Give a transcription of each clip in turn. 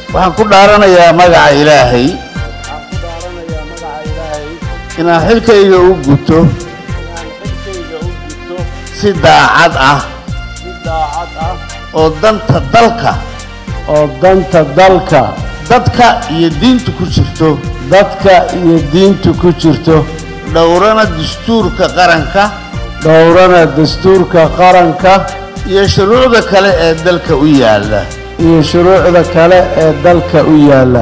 waxaan ku dhaaranayaa magaca ilaahay waxaan ku dhaaranayaa magaca ilaahay inaan xilkayga u guto inaan xilkayga u gudto si daacad ah si daacad ah oo danta dalka oo danta dalka dadka iyo diinta ku jirto dadka iyo diinta ku jirto dhowrana dastuurka qaranka dhowrana dastuurka qaranka iyo shuruucda kale ee dalka u yaalla iyo shuruucda kale ee dalka u yaalla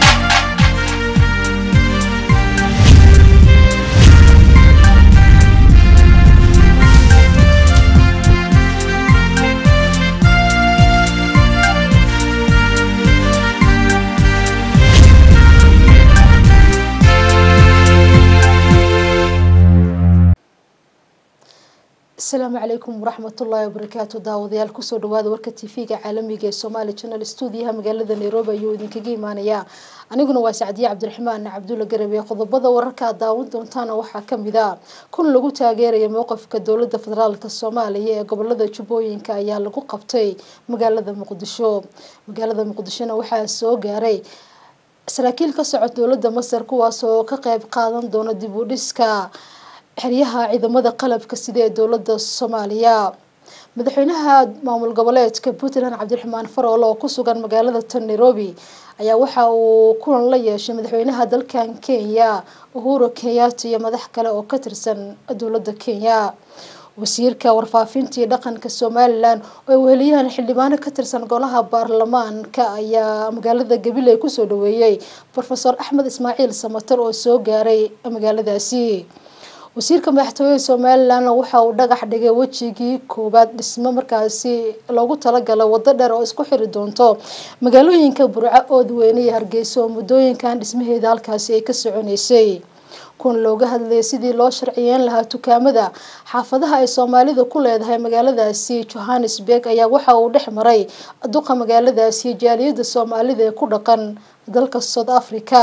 asalaamu calaykum waraxmatullaahi wabarakaatu daawadayaal kusoo dhawaada warka tv-ga caalamiga ee somaali channel stuudiyaha magaalada nairobi ayuu idinkaga imaanayaa aniguna waa sacdiye cabdiraxmaan cabdulla garabe qodobada wararka aad daawan doontaana waxaa kamid a kun lagu taageeraya mowqifka dowlada federaalk soomaaliya ee gobolada jubbooyinka ayaa lagu qabtay magaalada muqdisho magaalada muqdishona waxaa soo gaaray saraakiil ka socod dowlada masar kuwaas oo ka qeyb qaadan doona dib u dhiska xeryaha ciidamada qalabka sida ee dowlada soomaaliya madaxweynaha maamul goboleedka puntland cabdiraxmaan faroole oo kusugan magaalada tan nairobi ayaa waxa uu kulan la yeeshay madaxweynaha dalkan kenya uhuru kenyatta iyo madax kale oo ka tirsan dowlada kenya wasiirka warfaafinta iyo dhaqanka somalilan oo ay weheliyaan xildhibaano ka tirsan golaha baarlamaanka ayaa magaalada gabiley kusoo dhaweeyey rofeor axmed ismaaciil samater oo soo gaaray magaaladaasi wasiirka madaxtooyada somalilan waxa uu dhagax dhigay wejigii koowaad dhismo markaasi loogu talagala wado dheer oo isku xiri doonto magaalooyinka burco oodweyne iyo hargeysa oo muddooyinkan dhismaheeda halkaasi ay ka soconeysay kun looga hadlayay sidii loo sharciyeyn lahaa dukaamada xaafadaha ay soomaalidu ku leedahay magaaladaasi johannesburg ayaa waxa uu dhex maray duqa magaaladaasi jaaliyada soomaalida ee ku dhaqan dalka south africa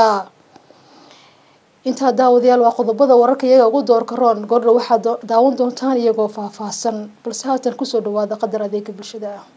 intaa daawadayaal waa qodobada wararka iyaga ugu doorka roon goordha waxaad daawan doontaan iyagoo faahfaahsan balse haatan kusoo dhawaada qadar adeega bulshada ah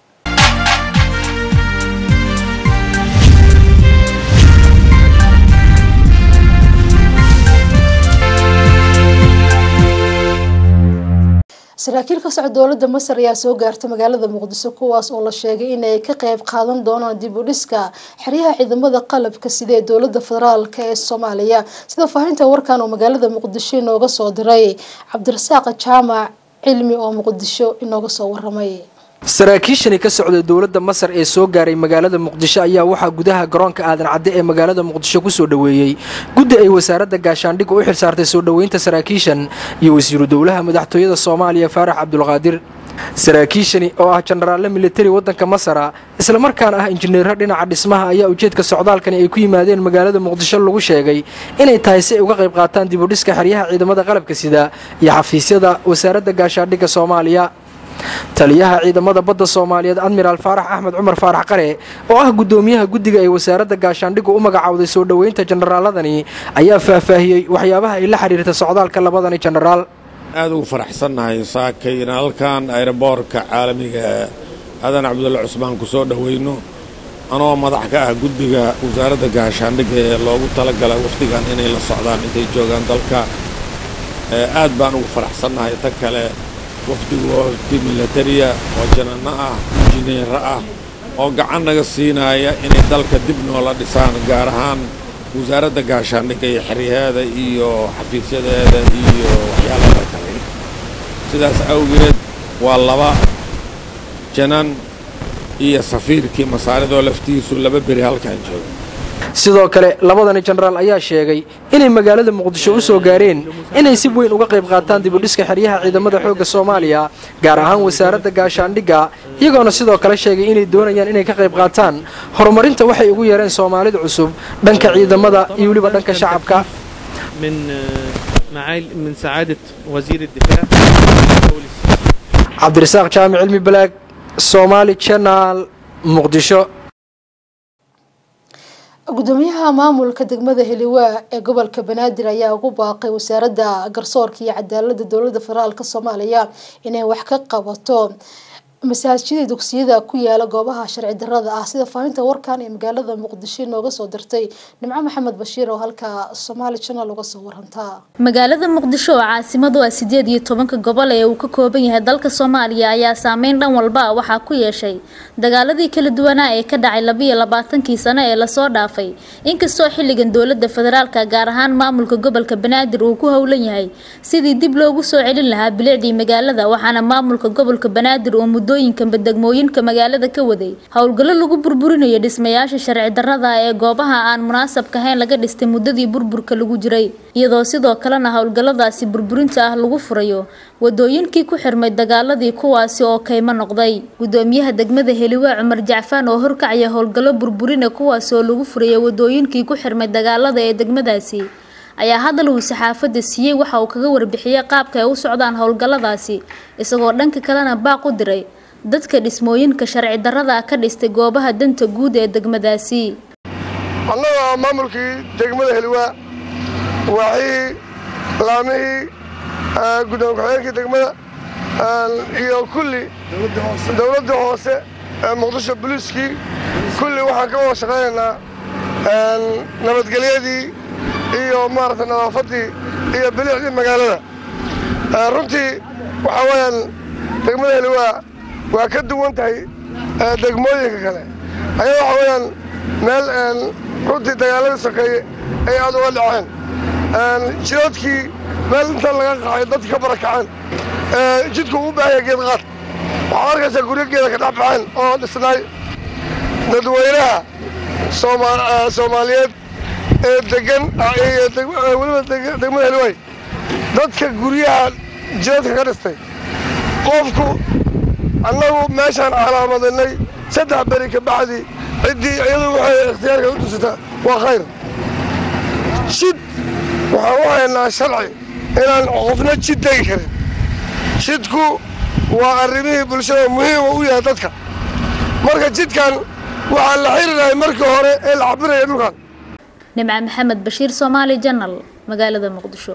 saraakiil ka socod dowlada masar ayaa soo gaartay magaalada muqdiso kuwaas oo la sheegay inay ka qeyb qaadan doonaan dib u dhiska xeryaha ciidamada qalabka sida ee dowlada federaalk ee soomaaliya sida faahinta warkan oo magaalada muqdisho inooga soo diray cabdirasaaq jaamac cilmi oo muqdisho inooga soo waramay saraakiishani ka socda dowladda masar ee soo gaaray magaalada muqdisho ayaa waxaa gudaha garoonka aadan cadde ee magaalada muqdisho kusoo dhoweeyey guddi ay wasaaradda gaashaandhigga u xilsaartay soo dhoweynta saraakiishan iyo wasiiru dowlaha madaxtooyada soomaaliya faarax cabdulqaadir saraakiishani oo ah jenaraalle militari waddanka masara islamarkaana ah injineero dhinaca dhismaha ayaa ujeedka socdaalkani ay ku yimaadeen magaalada muqdisho lagu sheegay inay tahay si ay uga qayb qaataan dibudhiska xeryaha ciidamada qalabka sida iyo xafiisyada wasaaradda gaashaandhigga soomaaliya taliyaha ciidamada badda soomaaliyeed admiraal faarax axmed cumar faarax qare oo ah guddoomiyaha guddiga ay wasaaradda gaashaandhiggu u magacowday soo dhoweynta jenaraaladani ayaa faahfaahiyey waxyaabaha ay la xidhiirta socdaalka labadani jenaraal aad ugu faraxsannahay saakay in halkan ayroboorka caalamiga aadan cabdulle cusmaan ku soo dhoweyno anoo madax ka ah guddiga wasaaradda gaashaandhigga ee loogu talagala wafdigan inay la socdaan intay joogaan dalka aad baan ugu faraxsannahay ta kale wafdigu waa wafdi milatariya oo jananno ah injineero ah oo gacan naga siinaya inay dalka dib noola dhisaan gaar ahaan wasaaradda gaashaandhigga iyo xeryaheeda iyo xafiisyadeeda iyo waxyaalaha kale sidaas awgeed waa laba janan iyo safiirkii masaaridoo laftiisu laba beri halkan jooga sidoo kale labadani jenaraal ayaa sheegay inay magaalada muqdisho u soo gaareen inay si weyn uga qayb qaataan dibudhiska xeryaha ciidamada xoogga soomaaliya gaar ahaan wasaaradda gaashaandhigga iyagoona sidoo kale sheegay inay doonayaan inay ka qayb qaataan horumarinta waxay ugu yeereen soomaalida cusub dhanka ciidamada iyo weliba dhanka shacabka من معالي من سعادة وزير الدفاع cabdirasaaq jaamic cilmi balaag somaali janaal muqdisho gudoomiyaha maamulka degmada heliwaa ee gobolka banaadir ayaa ugu baaqay wasaaradda garsoorka iyo cadaalada dowlada federaalk soomaaliya inay wax ka qabato masaajida dugsiyada ku yaala goobaha sharci darada ah sida faaninta warkan ee magaalada muqdisho nooga soo dirtay nimco maxamed bashiir oo halka somaali channel uga soo warantaa magaalada muqdisho oo caasimadu ah sideed iyo tobanka gobol ee uu ka kooban yahay dalka soomaaliya ayaa saameyn dhan walba ah waxaa ku yeeshay dagaaladii kala duwanaa ee ka dhacay labiiyo labaatankii sano ee lasoo dhaafay inkastoo xilligan dowlada federaalka gaar ahaan maamulka gobolka banaadir uu ku howlan yahay sidii dib loogu soo celin lahaa bilicdii magaalada waxaana maamulka gobolka banaadir uu muddooyinkanba degmooyinka magaalada ka waday howlgallo lagu burburinayo dhismayaasha sharci darada ee goobaha aan munaasabka ahayn laga dhistay muddadii burburka lagu jiray iyadoo sidoo kalena howlgalladaasi burburinta ah lagu furayo wadooyinkii ku xirmay dagaaladii kuwaasi oo kaymo noqday gudoomiyaha degmada heliwaa cumar jacfaan oo horkacaya howlgallo burburina kuwaasi oo lagu furaya wadooyinkii ku xirmay dagaalada ee degmadaasi ayaa hadal uu saxaafadda siiyey waxa uu kaga warbixiyey qaabka ay u socdaan howlgalladaasi isagoo dhanka kalena baaq u diray dadka dhismooyinka sharci darada ka dhistay goobaha danta guud ee degmadaasi annaga maamulkii degmada heliwaa waaxihii laamihii guddoon ku-xigeenkii degmada iyo kulli dowladda hoose ee muqdisho boliiskii kulli waxaan ka wada shaqaynaynaa nabadgelyadii iyo maaragtay nadaafaddii iyo bilicdii magaalada runtii waxaa weeyaan degmada heliwaa waa ka duwan tahay degmooyinka kale ayaa waxaa weeyaan meel runtii dagaaladii sokeeye ay aad uga dhaceen jiroodkii meel inta laga qaxay dadka ka barakaceen jidku uu baahaya geed qaad waxaad arkaysaa guryo geeda ka dhex baxeen oo dhisnaay dadweynaha soomaaliyeed ee degan weliba degmada heliwaay dadka guryaha jiroodka ka dhistay qofku annagu meeshaan calaamadinay saddex beri ka bacdi ciddii iyadu waxay ikhtiyaarka u tusata waa khayr jid waxaan u haynaa sharci inaan qofna jid degi karin jidku waa arrimihii bulshada muhiima u yahay dadka marka jidkan waxaa la xiriirahay markii hore ee la cabiraya dhulkan nimca maxamed bashiir soomaali janal magaalada muqdisho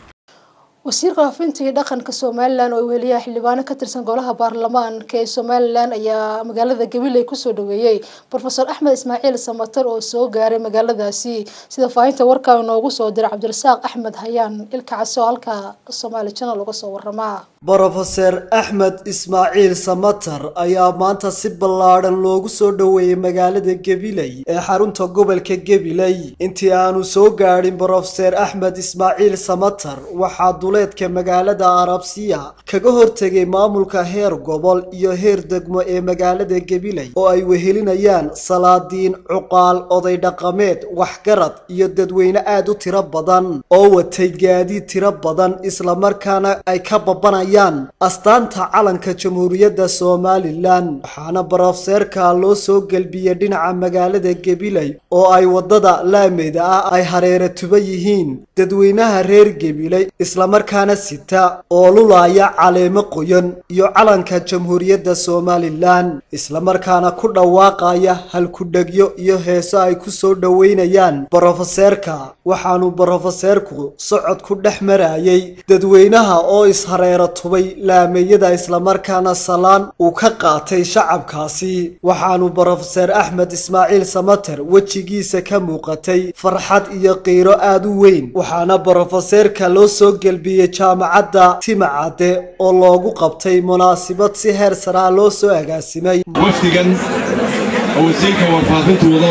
wasiirka faafinta iyo dhaqanka somalilan oo weliyaha xildhibaano ka tirsan golaha baarlamaanka ee somalilan ayaa magaalada gabiley kusoo dhaweeyey rofeor axmed ismaaciil samatar oo soo gaaray magaaladaasi sida faahinta warkaa inoogu soo diray cabdirasaaq axmed hayaan ilka case oo halka somaali janal uga soo waramaa brofeser axmed ismaaciil samatar ayaa maanta si ballaadhan loogu soo dhoweeyey magaalada gabiley ee xarunta gobolka gabiley intii aanu soo gaadhin brofeser axmed ismaaciil samatar waxaa duleedka magaalada arabsiya kaga hortegay maamulka heer gobol iyo heer degmo ee magaalada gabiley oo ay wehelinayaan salaadiin cuqaal oday dhaqameed waxgarad iyo dadweyne aad u tiro badan oo watay gaadiid tiro badan islamarkaana ay ka babanayaan astaanta calanka jamhuuriyadda somalilan waxaana barofseerka loo soo gelbiyey dhinaca magaalada gabiley oo ay waddada laameyda ah ay hareera tuba yihiin dadweynaha reer gabiley islamarkaana sita oo lulaaya caleemo qoyan iyo calanka jamhuuriyadda somalilan islamarkaana ku dhawaaqaya halkudhegyo iyo heeso ay ku soo dhoweynayaan brofeseerka waxaanu brofeseerku socod ku dhex marayay dadweynaha oo ishareera tubay laameeyada islamarkaana salaan uu ka qaatay shacabkaasi waxaanu brofeser axmed ismaaciil samater wejigiisa ka muuqatay farxad iyo qiiro aad u weyn waxaana brofeseerka loo soo gelbiyey jaamacadda timacadde oo loogu qabtay munaasibad si heer saraa loo soo agaasimay wafdigan oo wasiirka warfaafintu wado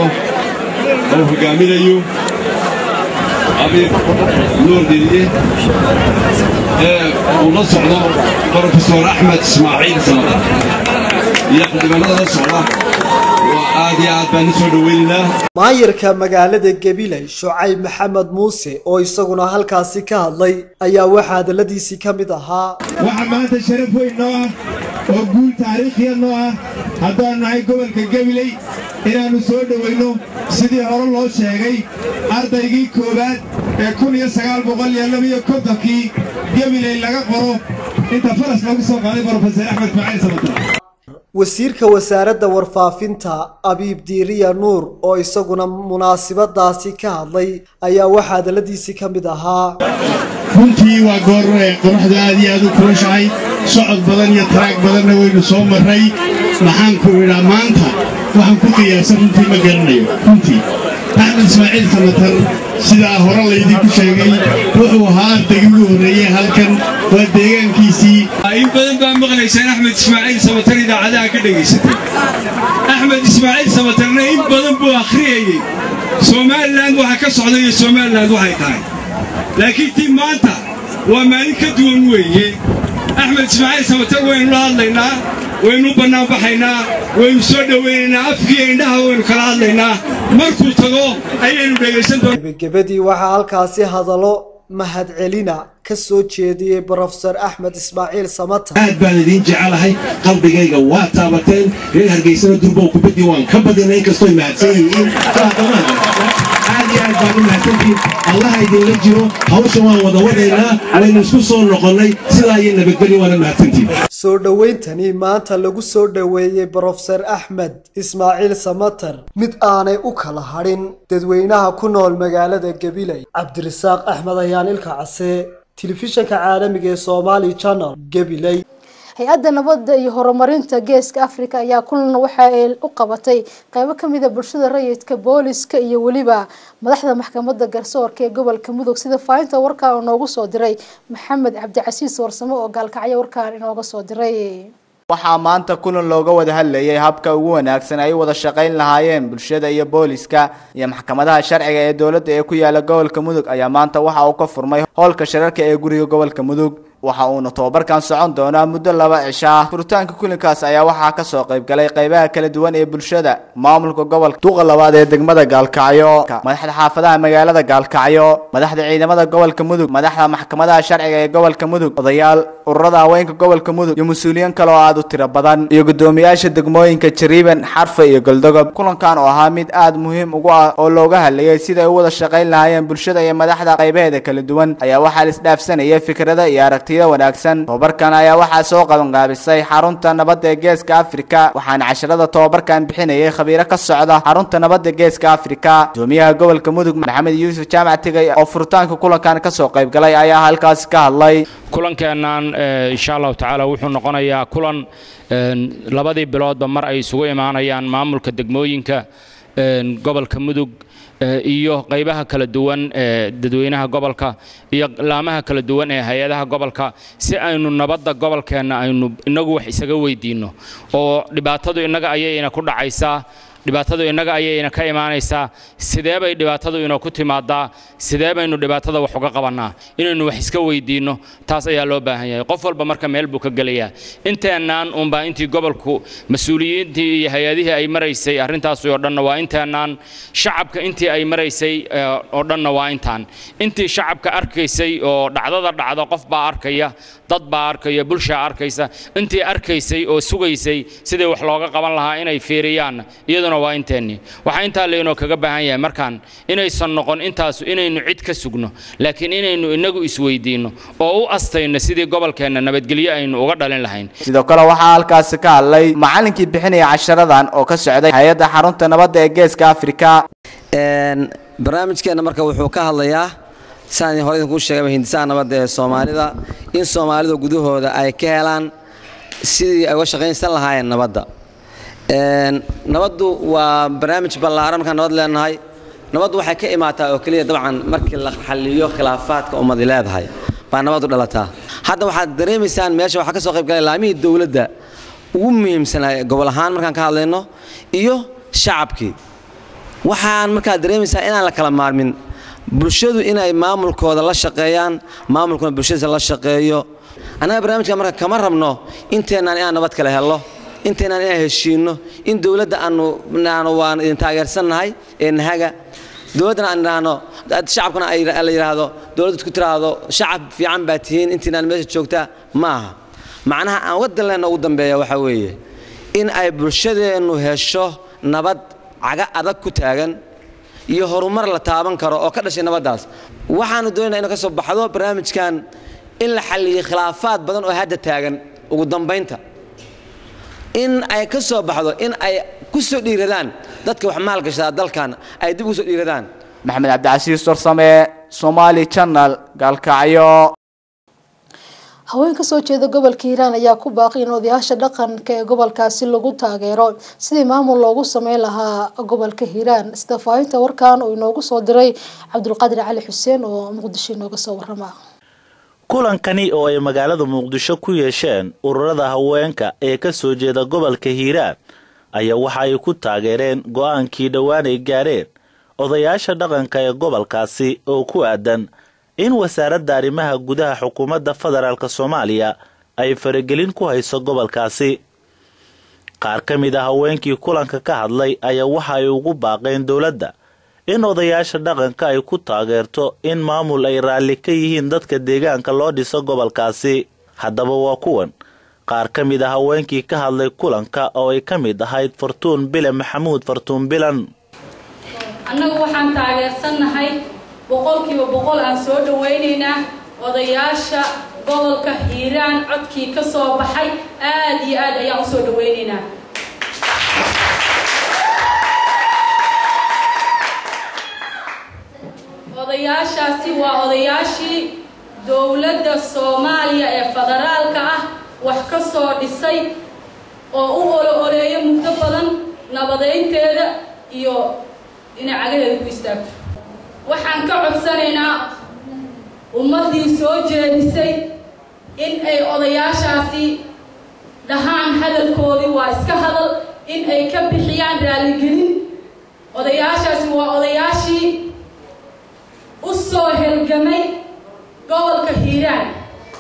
oo hogaaminayo abiib nuur diriye ee uu la socdo brofesor axmed ismaaciil samatar iyo xildhibaanada la socda waa aad iyo aad baan u soo dhoweynaynaa maayarka magaalada gabiley shucayb maxamed muuse oo isaguna halkaasi ka hadlay ayaa waxaa hadalladiisii ka mid ahaa waxaa maanta sharaf weyn noo ah oo guul taariikhiya noo ah haddaannu nahay gobolka gabiley inaannu soo dhowayno sidii hore loo sheegay ardaygii koowaad ee kun iyo sagaal boqol iyo labiyo kontonkii gabiley laga qoro inta faras lagu soo qaaday brofeser axmed ismaaciil samatar wasiirka wasaaradda warfaafinta abiib diiriya nuur oo isaguna munaasibadaasi ka hadlay ayaa waxaa hadalladiisii ka mid ahaa runtii waa goor qoraxdu aad iyo aad u kulushahay socod badan iyo taraag badanna waynu soo marray maxaanku idhaa maanta waxaan ku qiyaasan runtii ma garanayo runtii axmed ismaaciil samatar sidaa hore laydinku sheegay wuxuu ahaa ardaygii ugu horreeyey halkan waa deegaankiisii in badan baa maqlaysaan axmed ismaaciil samatar idaacadaha ka dhegaysatay axmed ismaaciil samatarna in badan buu akhriyayey somalilan waxa ka socda iyo somalilan waxay tahay laakiin tii maanta waa maalin ka duwan weeye axmed ismaaciil samatar waynu la hadlaynaa waynu bannaanbaxaynaa waynu soo dhowaynaynaa afkiiyo indhaha waynu kala hadlaynaa markuu tago ayaynu dhegaysan doonaa gebagabadii waxaa halkaasi hadallo mahadcelina ka soo jeediyey brofesor axmed ismaaciil samatar aad baan idiin jecelahay qalbigayga waa taabateen reer hargeysana durbow kubaddii waan ka badinay inkastooy mahadsan yihiin aad iyo aad baan u mahadsantihiin allaha idinla jiro hawsha waan wada wadaynaa waynu isku soo noqonnay sidaa iyo nabadgelyo waana mahadsantihiin soo dhowayntani maanta lagu soo dhoweeyey brofesor axmed ismaaciil samatar mid aanay u kala hadhin dadweynaha ku nool magaalada gabiley cabdirasaaq axmed ayaan ilka case telefishanka caalamiga ee somaali channel gabiley hay-adda nabadda iyo horumarinta geeska africa ayaa kulan waxa ay u qabatay qeybo kamida bulshada rayidka booliska iyo weliba madaxda maxkamadda garsoorka ee gobolka mudug sida faahinta warkaa oo noogu soo diray maxamed cabdicasiis warsamo oo gaalkacyo warkaan inooga soo diray waxaa maanta kulan looga wada hadlayay habka ugu wanaagsan ay wada shaqayn lahaayeen bulshada iyo booliska iyo maxkamadaha sharciga ee dowladda ee ku yaala gobolka mudug ayaa maanta waxa uu ka furmay howlka shirarka ee guriga gobolka mudug waxa uuna tobabarkan socon doonaa muddo laba cisho ah furitaanka kulankaas ayaa waxaa kasoo qayb galay qeybaha kala duwan ee bulshada maamulka gobolka duqa labaad ee degmada gaalkacyo madaxda xaafadaha magaalada gaalkacyo madaxda ciidamada gobolka mudug madaxda maxkamadaha sharciga ee gobolka mudug odayaal ururada haweenka gobolka mudug iyo mas-uuliyiin kale oo aada u tiro badan iyo guddoomiyaasha degmooyinka jariiban xarfa iyo goldogob kulankan oo ahaa mid aada muhiim ugu ah oo looga hadlayay sida ay u wada shaqayn lahaayeen bulshada iyo madaxda qaybaheeda kala duwan ayaa waxaa la isdhaafsanaya fikrada iyo aragtida wanaagsan tobabarkan ayaa waxaa soo qabanqaabisay xarunta nabadda ee geeska afrika waxaana casharada tobabarkan bixinayay khabiiro ka socda xarunta nabadda geeska afrika gudoomiyaha gobolka mudug maxamed yuusuf jaamac tigay oo furitaanka kulankan kasoo qayb galay ayaa halkaasi ka hadlay kulankeennan insha allahu tacaala wuxuu noqonayaa kulan labadii biloodba mar ay isugu imaanayaan maamulka degmooyinka gobolka mudug iyo qaybaha kala duwan ee dadweynaha gobolka iyo laamaha kala duwan ee hay-adaha gobolka si aynu nabadda gobolkeenna aynu inagu wax isaga weydiinno oo dhibaatadu innaga ayayna ku dhacaysaa dhibaatadu innaga ayayna ka imaanaysaa sidee bay dhibaatadu inoo ku timaadaa sidee baynu dhibaatada wax uga qabannaa inaynu wax iska weydiinno taas ayaa loo baahan yahay qof walba marka meel buu ka gelayaa inteennaan unbaa intii gobolku mas-uuliyiintii iyo hay-adihii ay maraysay arrintaasi oo dhanna waa inteennaan shacabka intii ay maraysay oo dhanna waa intaan intii shacabka arkaysay oo dhacdada dhacda qof baa arkaya dad baa arkaya bulshaa arkaysa intii arkaysay oo sugaysay sidii wax looga qaban lahaa inay fiiriyaan iyaduna waa inteennii waxaa intaa laynoo kaga baahan yahay markaan inaysan noqon intaasu inaynu cid ka sugno laakiin inaynu inagu isweydiinno oo u astayno sidii gobolkeenna nabadgelyo aynu uga dhalin lahayn sidoo kale waxaa halkaasi ka hadlay macallinkii bixinaya casharadan oo ka socday hay-adda xarunta nabadda ee geeska afrika barnaamijkeenna marka wuxuu ka hadlayaa saan hore idinkuu sheegayba hindisaha nabadda ee soomaalida in soomaalida gudahooda ay ka helaan sidii ay uga shaqaynsan lahaayeen nabadda nabaddu waa barnaamij ballaaran markaan nabad leenahay nabaddu waxay ka imaataa oo keliya dabcan markii la xalliyo khilaafaadka ummadi leedahay baa nabaddu dhalataa hadda waxaad dareemaysaan meesha waxaa ka soo qayb galay laamihii dowladda ugu muhiimsanaa gobol ahaan markaan ka hadlayno iyo shacabkii waxaan markaa dareemaysaa inaan la kala maarmin bulshadu inay maamulkooda la shaqeeyaan maamulkuna bulshadiisa la shaqeeyo annaga barnaamijka marka kama rabno inteennaan inaan nabad kale hello inteennaan inaan heshiinno in dowladda aanu naano waan idin taageersannahay ee nahaga dowladdana aan idhaahno shacabkana la yidhaahdo dowladdu ku tiraahdo shacab fiican baa tihiin intiinaan meesha joogtaa ma aha macnaha aan waddanleenna ugu dambeeya waxaa weeye in ay bulshadeennu hesho nabad caga adag ku taagan iyo horumar la taaban karo oo ka dhashay nabaddaas waxaanu doonayna inu ka soo baxdo barnaamijkan in la xalliyey khilaafaad badan oo hadda taagan ugu dambaynta in ay ka soo baxdo in ay ku soo dhiiradaan dadka wax maalgashada dalkan ay dib ugu soo dhiiradaan maxamed cabdicasiis warsame somaali channel gaalkacyo haween kasoo jeeda gobolka hiiraan ayaa ku baaqay in odayaasha dhaqanka ee gobolkaasi lagu taageero sidii maamul loogu sameyn lahaa gobolka hiiraan sida faahinta warkan uu inoogu soo diray cabdulqaadir cali xuseen oo muqdisho inooga soo warama kulankani oo ay magaalada muqdisho ku yeesheen ururada haweenka ee ka soo jeeda gobolka hiiraan ayaa waxa ay ku taageereen go-aankii dhowaan ay gaadheen odayaasha dhaqanka ee gobolkaasi oo ku aadan in wasaaradda arrimaha gudaha xukuumadda federaalk soomaaliya ay faragelin ku hayso gobolkaasi qaar ka mid a haweenkii kulanka ka hadlay ayaa waxa ay ugu baaqeen dowladda in odayaasha dhaqanka ay ku taageerto in maamul ay raalli ka yihiin dadka deegaanka loo dhiso gobolkaasi haddaba waa kuwan qaar ka mid a haweenkii ka hadlay kulanka oo ay ka mid ahayd fartuun bile maxamuud fartuun bilan annagu waxaan taageersannahay boqolkiiba boqol aan soo dhawaynaynaa odayaasha gobolka hiiraan codkii ka soo baxay aad iyo aad ayaan usoo dhawaynaynaa odayaashaasi waa odayaashii dowladda soomaaliya ee federaalka ah wax ka soo dhisay oo u olo oleeya muddo badan nabadeynteeda iyo inay cagaheeda ku istaagto waxaan ka codsanaynaa ummaddii soo jeedisay in ay odayaashaasi dhahaan hadalkoodii waa iska hadal in ay ka bixiyaan raaligelin odayaashaasi waa odayaashii u soo helgamay gobolka hiiraan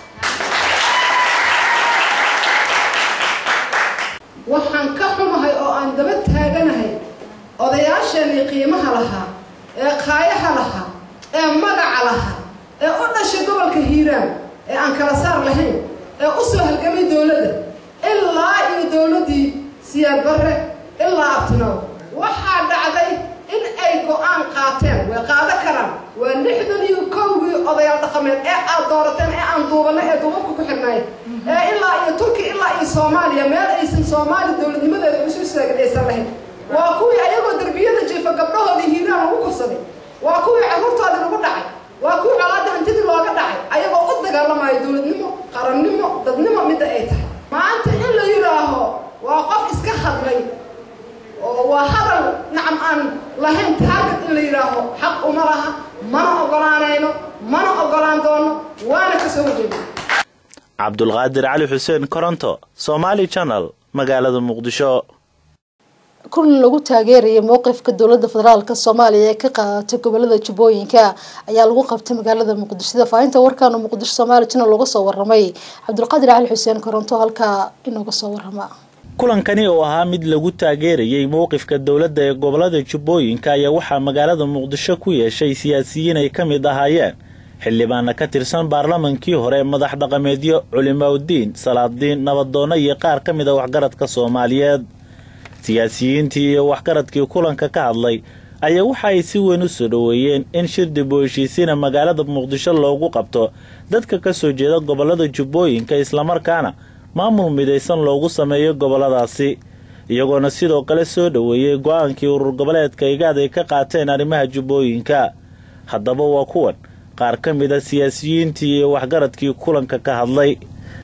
waxaan ka xumahay oo aan daba taaganahay odayaasheenii qiimaha lahaa ee qaayaha lahaa ee magaca lahaa ee u dhashay gobolka hiiraan ee aan kala saar lahayn ee u soo halgamay dowladda ilaa iyo dowladdii siyaad barre ilaa abtinow waxaa dhacday in ay go-aan qaateen way qaado karaan waa lixdan iyo kowgii odayaal dhaqameed ee aad doorateen ee aan duubanay ee duubabka ku xidhnay ee ilaa iyo turki ilaa iyo soomaaliya meel aysan soomaali dowladnimadeeda isu istaagin aysan lahayn waa kuwii ayagoo derbiyada jiifa gabdhahoodii hiiraan lagu kufsaday waa kuwii carruurtoodii lagu dhacay waa kuwii colaadda hantidii looga dhacay ayagoo u dagaalamayo dowladnimo qarannimo dadnimo midda ay tahay maanta in la yidhaaho waa qof iska hadlay oo waa hadal nacam aan lahayn taarget in la yidhaaho xaq uma laha mana ogolaanayno mana ogolaan doono waana ka soo horjeeda cabdulqaadir cali xuseen koronto somaali channel magaalada muqdisho kulan lagu taageerayay mowqifka dowladda federaalk soomaaliya ee ka qaadatay gobolada jubbooyinka ayaa lagu qabtay magaalada muqdisho sida faahinta warkaana muqdisho somaali channel uga soo waramay cabdulqaadir cali xuseen koronto halkaa inooga soo warama kulankani oo ahaa mid lagu taageerayay mowqifka dowladda ee gobolada jubbooyinka ayaa waxaa magaalada muqdisho ku yeeshay siyaasiyiin ay ka mid ahaayeen xildhibaana ka tirsan baarlamankii hore madax dhaqameedyo culimaudiin salaadiin nabadoonno iyo qaar ka mid a waxgaradka soomaaliyeed siyaasiyiintii iyo waxgaradkii kulanka ka hadlay ayaa waxa ay si weyn u soo dhoweeyeen in shir dib u heshiisiina magaalada muqdisho loogu qabto dadka ka soo jeeda gobolada jubbooyinka islamarkaana maamul midaysan loogu sameeyo goboladaasi iyagoona sidoo kale soo dhoweeyey go-aankii urur goboleedka igaad ay ka qaateen arrimaha jubbooyinka haddaba waa kuwan qaar ka mid a siyaasiyiintii iyo waxgaradkii kulanka ka hadlay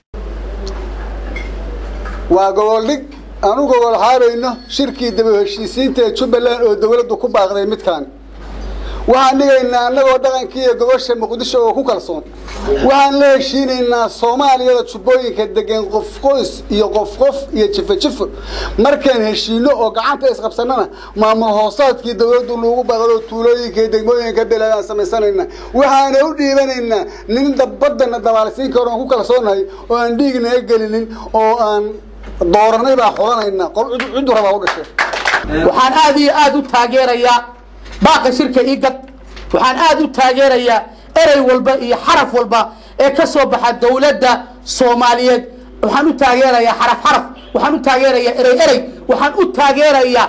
waa goboldhig aan u gobol xaarayno shirkii daba heshiisiinta ee jubbaland oo dowladdu ku baaqday midkaan waxaan dhigaynaa annagoo dhaqankii iyo gobosha muqdisho oo ku kalsoon waxaan la heshiinaynaa soomaaliyada jubbooyinka degan qof qoys iyo qof qof iyo jifo jifo markaan heshiino oo gacanta isqabsannana maamul hoosaadkii dowladdu lagu baaqdo tuulooyinka iyo degmooyinka beledaan samaysanayna waxaana u dhiibanaynaa nin baddana dabaalsiin karo aan ku kalsoonahay oo aan dhiignaga gelinin oo aan dooranay baa xulanaynaa ciddu rabaa u dhashay waxaan aad iyo aad u taageerayaa baaqa shirka igad waxaan aad u taageerayaa erey walba iyo xaraf walba ee ka soo baxa dowladda soomaaliyeed waxaan u taageerayaa xaraf xaraf waxaan u taageerayaa erey erey waxaan u taageerayaa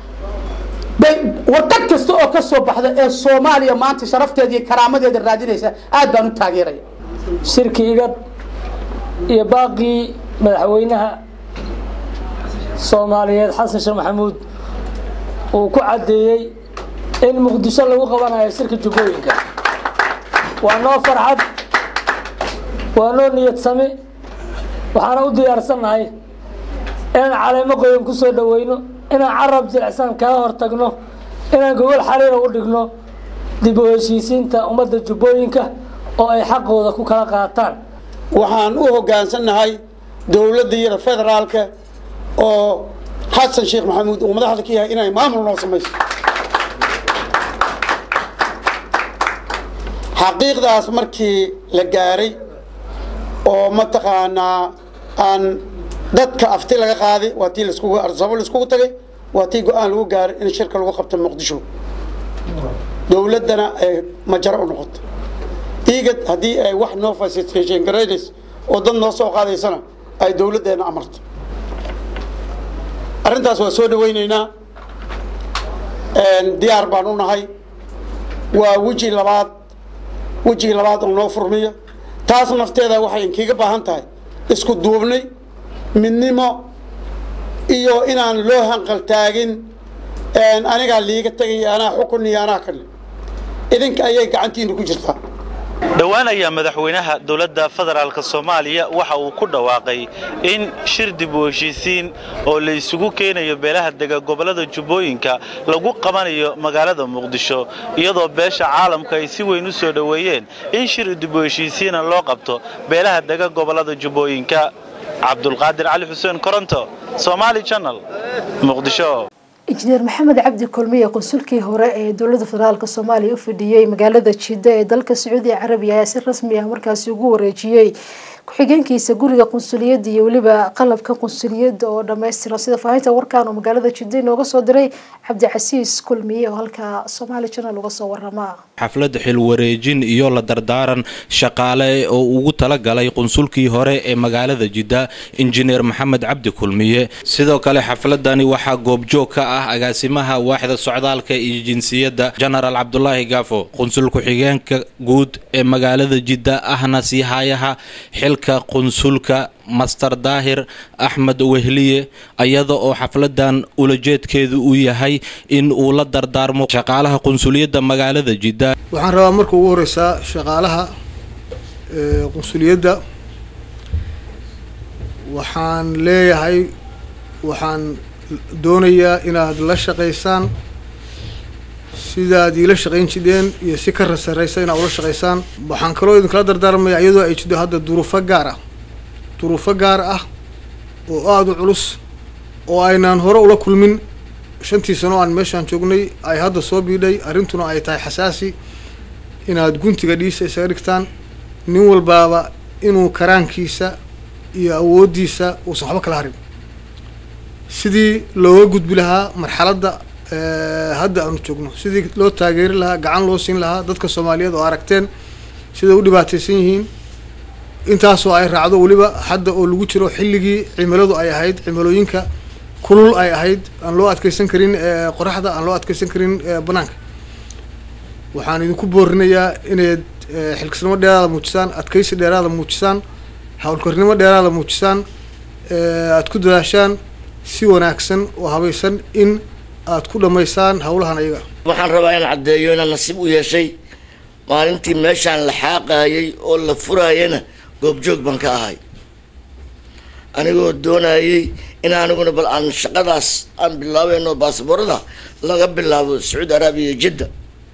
waddan kasta oo ka soo baxda ee soomaaliya maanta sharafteeda iyo karaamadeeda raadinaysa aad baan u taageeraya shirki igad iyo baaqii madaxweynaha soomaaliyeed xasan sheekh maxamuud uu ku caddeeyey in muqdisho lagu qabanayo shirka jubbooyinka waa noo farxad waa noo niyad sami waxaana u diyaarsannahay inaan caleemo qoyan ku soo dhoweyno inaan carab jilicsan kaga hortagno inaan gogol xariira u dhigno dib u heshiisiinta ummadda jubbooyinka oo ay xaqooda ku kala qaataan waxaan u hoggaansannahay dowladda iyada federaalka oo xasan sheekh maxamuud uu madaxda ka yahay inay maamul noo samayso xaqiiqdaas markii la gaaray oo mataqaanaa aan dadka afti laga qaaday waa tii laiskugu arsabo laiskugu tagay waa tii go-aan lagu gaaray in shirka lagu qabto muqdisho dowladdana ay majaro u noqoto igad haddii ay wax noo facilitation garaynayso oo dad noo soo qaadaysana ay dowladdeena amarto arrintaas waa soo dhawaynaynaa diyaar baan u nahay waa weji labaad wejigii labaad oo noo furmiyo taas nafteeda waxay inkiiga baahan tahay isku duubnay midnimo iyo inaan loo hanqal taagin anigaa liiga tegay anaa xukun iyo anaa kale idinka ayay gacantiina ku jirtaa dhowaan ayaa madaxweynaha dowladda federaalk soomaaliya waxa uu ku dhawaaqay in shir dib u heshiisiin oo la isugu keenayo beelaha dega gobollada jubbooyinka lagu qabanayo magaalada muqdisho iyadoo beesha caalamka ay si weyn u soo dhoweeyeen in shir dib u heshiisiina loo qabto beelaha dega gobollada jubbooyinka cabdulqaadir cali xuseen koronto somaali janal muqdisho injineer maxamed cabdi kulmiye qunsulkii hore ee dowlada federaalk soomaaliya u fadhiyey magaalada jidda ee dalka sacuudiga carabiga ayaa si rasmi ah markaasi ugu wareejiyey ku-xigeenkiisa guriga qunsuliyadda iyo weliba qalabka qunsuliyadda oo dhammaystiran sida faahinta warkan oo magaalada jidda inooga soo diray cabdicasiis kulmiye oo halka somaali janal uga soo warama xaflad xilwareejin iyo la dardaaran shaqaale oo ugu talagalay qunsulkii hore ee magaalada jidda injineer maxamed cabdi kulmiye sidoo kale xafladani waxaa goobjoog ka ah agaasimaha waaxda socdaalka iyo jinsiyadda jenaraal cabdulaahi gaafo qunsul ku-xigeenka guud ee magaalada jidda ahna siihayaha xilka qunsulka master daahir axmed wehliye iyada oo xafladan ulajeedkeedu uu yahay in uu la dardaarmo shaqaalaha qunsuliyadda magaalada jidda waxaan rabaa marka ugu horeysaa shaqaalaha qunsuliyadda waxaan leeyahay waxaan doonayaa inaad la shaqaysaan sidaad iila shaqayn jidheen iyo si ka rasaraysa inaad ula shaqaysaan waxaan kaloo idinkala dardaarmaya iyadoo ay jidho hadda duruufo gaar ah duruufo gaar ah oo aada u culus oo aynaan hore ula kulmin shantii sano aan meeshaan joognay ay hadda soo biidhay arrintuna ay tahay xasaasi inaad guntiga dhiisa isaga dhigtaan nin walbaaba inuu karaankiisa iyo awooddiisa uusan waxba kala harin sidii looga gudbi lahaa marxaladda hadda aanu joogno sidii loo taageeri lahaa gacan loo siin lahaa dadka soomaaliyeed oo aragteen siday u dhibaataysan yihiin intaasoo ay raacdo weliba hadda oo lagu jiro xilligii cimiladu ay ahayd cimilooyinka kulul ay ahayd aan loo adkeysan karin qoraxda aan loo adkeysan karin banaanka waxaan idinku boorinayaa inayd xilkasnimo dheeraada muujisaan adkeysi dheeraada muujisaan howlkarnimo dheeraada muujisaan aad ku dadaashaan si wanaagsan oo habaysan in aad ku dhammaysaan howlahan ayaga waxaan rabaa inaan caddeeyo inaan nasiib u yeeshay maalintii meeshaan la xaaqaayay oo la furaayana goobjoog baan ka ahay anigoo doonayay in aniguna bal aan shaqadaas aan bilaabeyno baasaboorada laga bilaabo sacuudi araabiya iyo jidda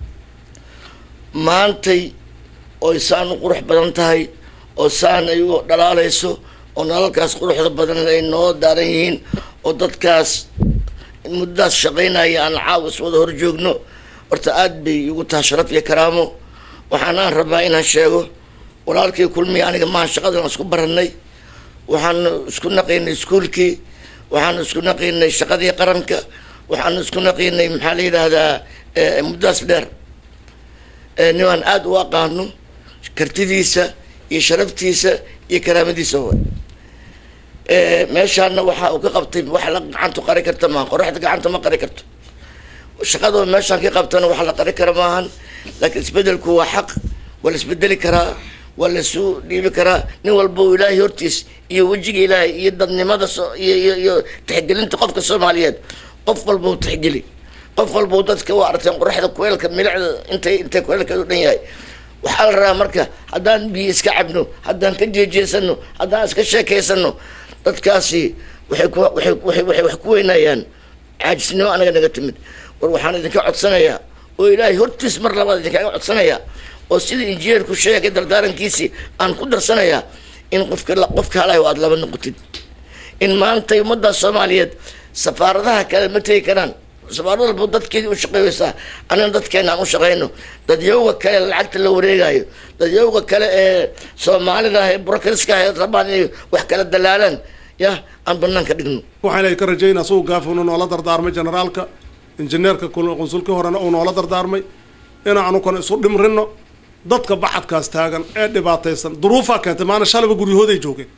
maantay oy saan u qurux badan tahay oo saan ay u dhalaalayso oo nalalkaas quruxda badan ay noo daaran yihiin oo dadkaas muddadaas shaqaynaya aan caawis wada hor joogno horta aad bay igu tahay sharaf iyo karaamo waxaanaan rabaa inaan sheego walaalkii kulmiya aniga maahan shaqadan isku baranay waxaanu isku naqaynay iskuolkii waxaanu isku naqaynay shaqadii qaranka waxaanu isku naqaynay maxaa la yidhaahdaa muddadaas dheer nimaan aada u aqaano kartidiisa iyo sharaftiisa iyo karaamadiisa wa meeshaana waxa uu ka qabtay wax la gacantu qari karta maaha qoraxda gacanta ma qari karto shaqadoo meeshaan ka qabtana wax la qari kara maahan laakiin isbedelku waa xaq waa la isbedeli karaa waa la isu dhiibi karaa nin walba uu ilaahay hortiis iyo wejiga ilaahay iyo dadnimada so- iyo iyo iyo tixgelinta qofka soomaaliyeed qof walba uu tixgeli qof walba uu dadka u arteen qoraxda kuleelka milicda intay intay kuleelkeedu dhan yahay waxaa la rabaa marka haddaan biyo iska cabno haddaan ka jeejeesano haddaan iska sheekaysano dadkaasi waxay ku waxay waxay waxay wax ku weynayaan caajisnimo anaga naga timid war waxaan idinka codsanayaa oo ilaahay hortiis mar labaad idinkaaga codsanayaa oo sida injineerku sheegay dardaarankiisii aan ku darsanayaa in qofka qofka halayo aada laba noqotid in maanta ummadda soomaaliyeed safaaradaha kale ma tegi karaan safaarad walba dadkeedii u shaqeynaysaa anina dadkeena aan u shaqeyno dadyowga kale lacagta la wareegayo dadyowga kale ee soomaalida ee brokriska ee rabaan inay wax kala dalaalaan ya aan banaanka dhigno waxaan ilaahay ka rajaynaa suu gaafunu noola dardaarmay generaalka injineerka qunsulkii horena uu noola dardaarmay inaanu kan isu dhimrino dadka bacadkaas taagan ee dhibaataysan duruufaa keentay maana shalaba guryahooday joogeen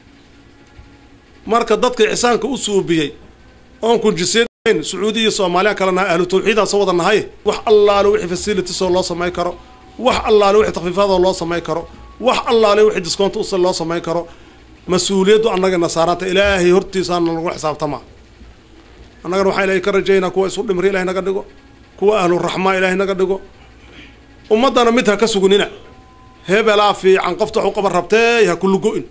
marka dadka ixsaanka u suubiyey oon kunjiseen sacuudi iyo soomaaliya kale nahay ahlu tawxiidaasoo wada nahay wax allaale wixii facilitisoo loo samayn karo wax allaale wixii takfiifaadoo loo samayn karo wax allaale wixii discoont us loo samayn karo mas-uuliyaddu annaga nasaaranta ilaahay hortiisaana lagu xisaabtamaa annagana waxaa ilaahay ka rajaynaa kuwa isu dhimri ilahay naga dhigo kuwa ahluraxmaa ilaahay naga dhigo ummaddana mid ha ka sugunina hebelaa fiican qofta wax u qaban rabtee ha kulugo-in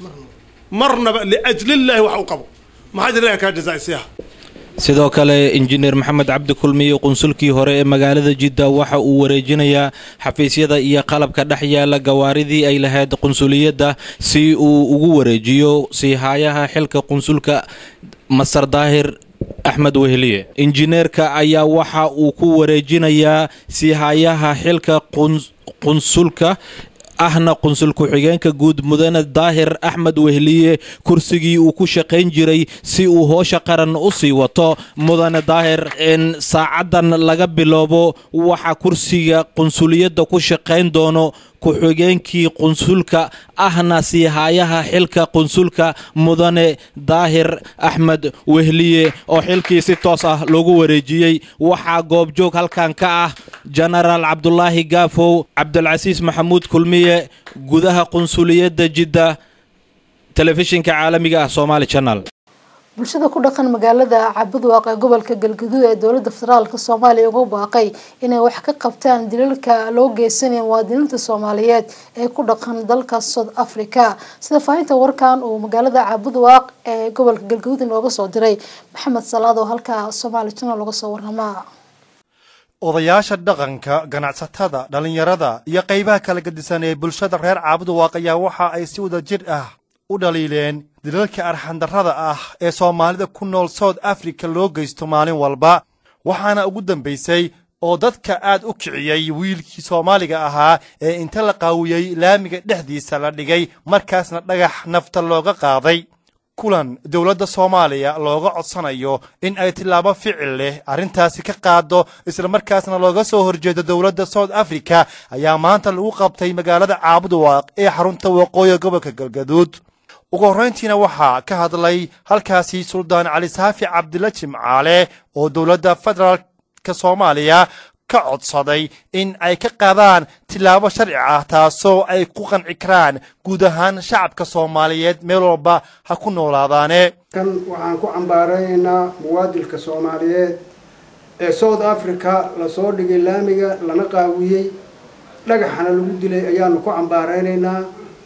marnaba liajlillaahi wax u qabo maxaa jira ilahay kaa jazaa'isiyaha sidoo kale injineer maxamed cabdi kulmiye qunsulkii hore ee magaalada jidda waxa uu wareejinayaa xafiisyada iyo qalabka dhex yaala gawaaridii ay lahayd qunsuliyadda si uu ugu wareejiyo siihaayaha xilka qunsulka masar daahir axmed weheliye injineerka ayaa waxa uu ku wareejinayaa siihaayaha xilka qunsulka ahna qunsul ku-xigeenka guud mudane daahir axmed wehliye kursigii uu ku shaqayn jiray si uu hoosha qaran u sii wato mudane daahir in saacadan laga biloobo waxa kursiga qunsuliyadda ku shaqayn doono ku-xigeenkii qunsulka ahna siihaayaha xilka qunsulka mudane daahir axmed wehliye oo xilkii si toos ah loogu wareejiyey waxaa goobjoog halkan ka ah jenaraal cabdulaahi gaafow cabdulcasiis maxamuud kulmiye gudaha qunsuliyadda jidda telefishinka caalamiga ah somaali janal bulshada ku dhaqan magaalada cabudwaaq ee gobolka galgaduud ee dowlada federaalk soomaaliya ugu baaqay inay wax ka qabtaan dilalka loo geysanaya muwaadiniinta soomaaliyeed ee ku dhaqan dalka south africa sida faahinta warkan uu magaalada cabudwaaq ee gobolka galgaduud inooga soo diray maxamed salaad oo halka somaali janal uga soo waramaa odayaasha dhaqanka ganacsatada dhallinyarada iyo qaybaha kala gedisan ee bulshada reer caabuduwaaq ayaa waxa ay si wada jir ah u dhaliileen dilalka arxandarrada ah ee soomaalida ku nool south africa loo geysto maalin walba waxaana ugu dambaysay oo dadka aad u kiciyey wiilkii soomaaliga ahaa ee inta la qaawiyey laamiga dhexdiisa la dhigay markaasna dhagax nafta looga qaaday kulan dowladda soomaaliya looga codsanayo in ay tillaabo ficil leh arrintaasi ka qaado islamarkaasna looga soo horjeedo dowladda south africa ayaa maanta lagu qabtay magaalada caabuduwaaq ee xarunta waqooyi gobolka galgaduud ugu horrayntiina waxaa ka hadlay halkaasi suldaan cali saafi cabdilla jimcaale oo dowladda federaalka soomaaliya ka codsaday in ay ka qaadaan tillaabo sharci ah taasoo ay ku qanci karaan guud ahaan shacabka soomaaliyeed meel walba ha ku noolaadaane kan waxaan ku cambaaraynaynaa muwaadilka soomaaliyeed ee south africa lasoo dhigay laamiga lana qaawiyey dhagaxana lagu dilay ayaanu ku cambaaraynaynaa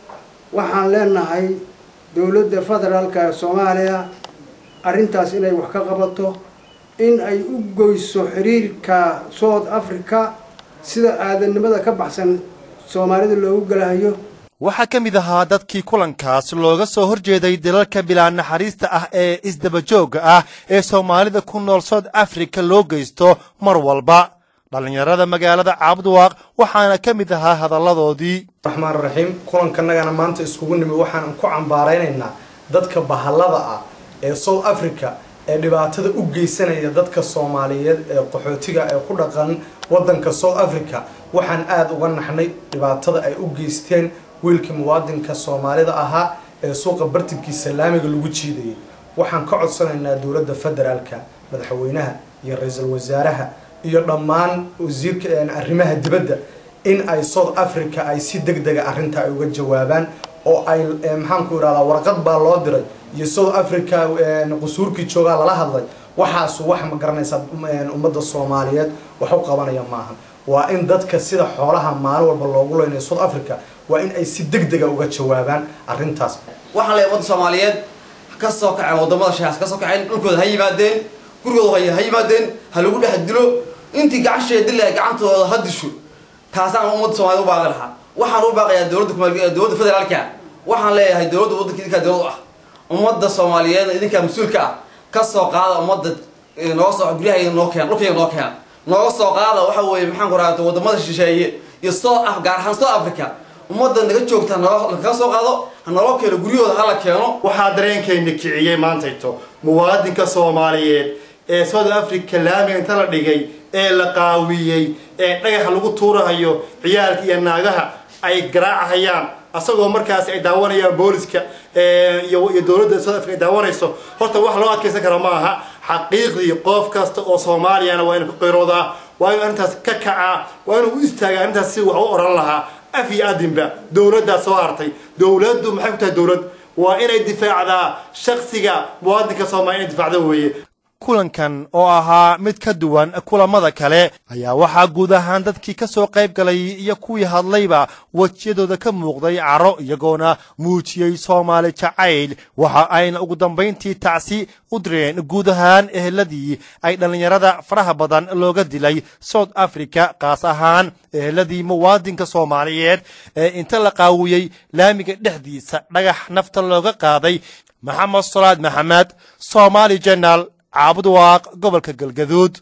waxaan leenahay dowladda federaalka ee soomaaliya arrintaas inay wax ka qabato in ay u goyso xiriirka south africa sida aadanimada ka baxsan soomaalida loogu galahayo waxaa ka mid ahaa dadkii kulankaas looga soo horjeeday dalalka bilaa naxariista ah ee isdabajoogga ah ee soomaalida ku nool south africa loo geysto mar walba dhallinyarada magaalada caabudwaaq waxaana ka mid ahaa hadalladoodii raxmaan raxiim kulankanagana maanta iskugu nimi waxaan ku cambaaraynaynaa dadka bahallada ah ee south africa ee dhibaatada u geysanaya dadka soomaaliyeed ee qaxootiga ee ku dhaqan waddanka south africa waxaan aada uga naxnay dhibaatada ay u geysteen wiilkii muwaadinka soomaalida ahaa ee suuqa bartinkiisa laamiga lagu jiidayay waxaan ka codsanaynaa dowladda federaalka madaxweynaha iyo ra-iisul wasaaraha iyo dhammaan wasiirka arrimaha dibadda in ay south africa ay si deg dega arrinta ay uga jawaabaan oo ay maxaanku irahdaa warqad baa loo diray iyo south africa qusuurkii joogaa lala hadlay waxaasu wax ma garanaysaa ummadda soomaaliyeed wax u qabanaya maaha waa in dadka sida xoolaha maalin walba loogu leynayo south africa waa in ay si deg dega uga jawaabaan arrintaas waxaan leeyahay wadda soomaaliyeed ka soo kaceen wadamada shahaas ka soo kaceen dhulkooda ha yimaadeen gurigooda ha yimaadeen ha lagu dhex dilo intii gacasheeda dila gacantooda ha disho taasaan ummadda soomaaliyed u baaqi lahaa waxaan u baaqayaa dowladda kumaal dowladda federaalka waxaan leeyahay dowladda waddanka idinkaa dowlad u ah ummadda soomaaliyeed idinkaa mas-uulka ah ka soo qaada ummadda nooga soo guryaha noo keena dhulkayga noo keena nooga soo qaada waxa weeye maxaan ku raata wadamada shisheeye iyo south af gaar ahaan south africa ummadda naga joogta nakaga soo qaado hanaloo keeno guryahooda hala keeno waxaa dareenkayna kiciyey maantayto muwaadinka soomaaliyeed ee south africa laamiga inta la dhigay ee la qaawiyey ee dhagaxa lagu tuurahayo ciyaalka iyo naagaha ay garaacahayaan asagoo markaas ay daawanayaan booliska iyo dowladda south africa ay daawanayso horta wax loo adkaysan kara ma aha xaqiiqdii qof kasta oo soomaaliyana waa inuu ka qayroodaa waa inuu arrintaas ka kacaa waa inuu u istaagaa arrintaas si wax u oran lahaa af iyo adinba dowladdaa soo hartay dowladdu maxay ku tahay dowlad waa inay difaacdaa shaksiga muwaadinka soomaaliya inay difaacda weeye kulankan oo ahaa mid ka duwan kulamada kale ayaa waxaa guud ahaan dadkii ka soo qayb galay iyo kuwii hadlayba wejiyadooda ka muuqday caro iyagoona muujiyey soomaali jacayl waxa ayna ugu dambayntii tacsi u direen guud ahaan eheladii ay dhallinyarada faraha badan looga dilay south africa kaas ahaan eheladii muwaadinka soomaaliyeed ee inta la qaawiyey laamiga dhexdiisa dhagax nafta looga qaaday maxamed salaad maxamed somaali jenal caabud waaq gobolka galgaduud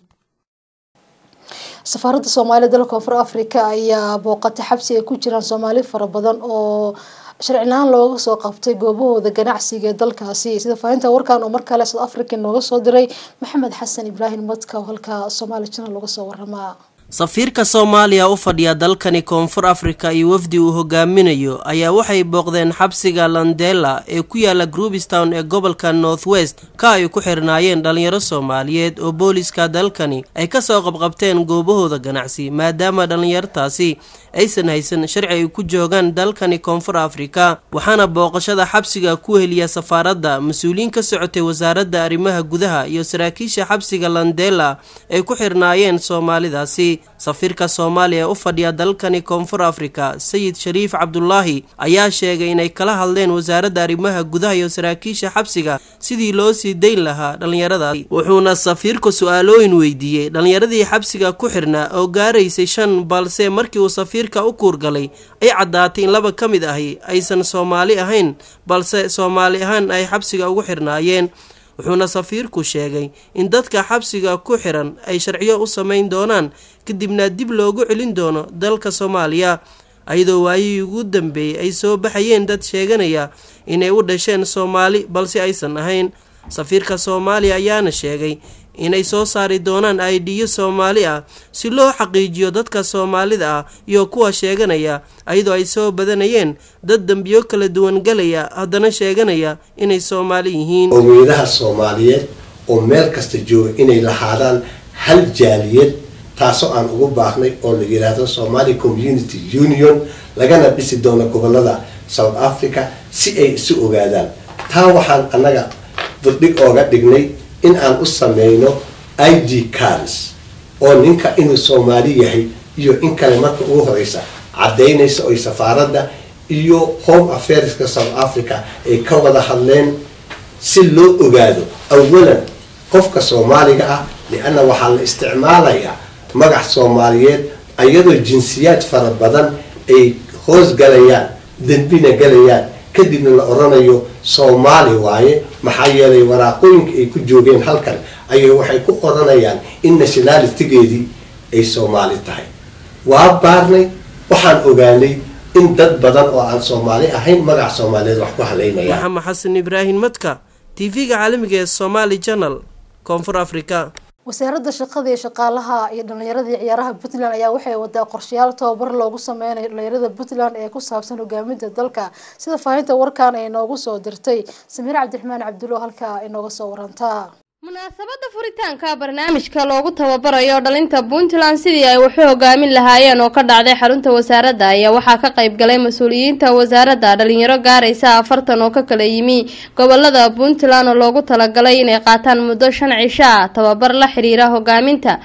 safaaradda soomaalida dalka koonfur africa ayaa booqatay xabsi ay ku jiraan soomaali fara badan oo sharcinahaan looga soo qabtay goobahooda ganacsiga ee dalkaasi sida faahinta warkan oo mar kale south africa nooga soo diray maxamed xasan ibraahim madka oo halka somaali channel uga soo waramaa safiirka soomaaliya u fadhiya dalkani koonfur afrika iyo wafdi uu hogaaminayo ayaa waxay booqdeen xabsiga landela ee ku yaala groupstown ee gobolka north west ka ay ku xirnaayeen dhalinyaro soomaaliyeed oo booliska dalkani ay kasoo qabqabteen goobahooda ganacsi maadaama dhallinyartaasi aysan haysan sharci ay ku joogaan dalkani koonfur afrika waxaana booqashada xabsiga ku heliya safaaradda mas-uuliyiin ka socotay wasaaradda arrimaha gudaha iyo saraakiisha xabsiga landela ay ku xirnaayeen soomaalidaasi safiirka soomaaliya u fadhiya dalkani koonfur afrika sayid shariif cabdulaahi ayaa sheegay inay kala hadleen wasaaradda arrimaha gudaha iyo saraakiisha xabsiga sidii loo sii dayn lahaa dhallinyaradaasi wuxuuna safiirku su-aalooyin weydiiyey dhallinyaradii xabsiga ku xirnaa oo gaaraysay shan balse markii uu safiirka u kuurgalay ay caddaatay in laba ka mid ahi aysan soomaali ahayn balse soomaali ahaan ay xabsiga ugu xirnaayeen wuxuuna safiirku sheegay in dadka xabsiga ku xiran ay sharciyo u samayn doonaan kadibna dib loogu celin doono dalka soomaaliya ayadoo waayihii ugu dambeeyey ay soo baxayeen dad sheeganaya inay u dhasheen soomaali balse aysan ahayn safiirka soomaaliya ayaana sheegay inay soo saari doonaan aidiyo soomaali ah si loo xaqiijiyo dadka soomaalida ah iyo kuwa sheeganaya ayadoo ay soo badanayeen dad dembiyo kala duwan galaya haddana sheeganaya inay soomaali yihiin qowmiyadaha soomaaliyeed oo meel kasta jooga inay lahaadaan hal jaaliyad taasoo aan ugu baaqnay oo la yidhaahdo somali community union lagana dhisi doono gobolada south africa si ay isu ogaadaan taa waxaan annaga buddhig ooga dhignay in aan u sameyno i d cards oo ninka inuu soomaali yahay iyo in kale marka ugu horeysa caddaynaysa oy safaaradda iyo home affairska south africa ay ka wada hadleen si loo ogaado awalan qofka soomaaliga ah lianna waxaa la isticmaalayaa magac soomaaliyeed iyadoo jinsiyaad fara badan ay hoos galayaan dembina galayaan kadibna la oranayo soomaali waaye maxaa yeelay waraaqooyinka ay ku joogeen halkan ayay waxay ku oranayaan in nationalitigeedii ay soomaali tahay waa baarnay waxaan ogaanay in dad badan oo aan soomaali ahayn magac soomaaliyeed wax ku haleynayaan maxamed xasan ibraahim madka tv-ga caalamiga ee somaali channel koonfur africa wasaaradda shaqada iyo shaqaalaha iyo dhallinyaradii ciyaaraha puntland ayaa waxay wadaa qorshayaal tababar loogu sameynayo dhallinyarada puntland ee ku saabsan hogaaminta dalka sida faahinta warkan ay noogu soo dirtay samiir cabdiraxmaan cabdulo halkaa inooga soo warantaa munaasabada furitaanka barnaamijka loogu tababarayo dhalinta puntland sidii ay waxu hogaamin lahaayeen oo ka dhacday xarunta wasaaradda ayaa waxaa ka qayb galay mas-uuliyiinta wasaaradda dhalinyaro gaaraysa afartan oo ka kala yimi gobolada puntland oo loogu talagalay inay qaataan muddo shan cisho ah tababar la xiriira hogaaminta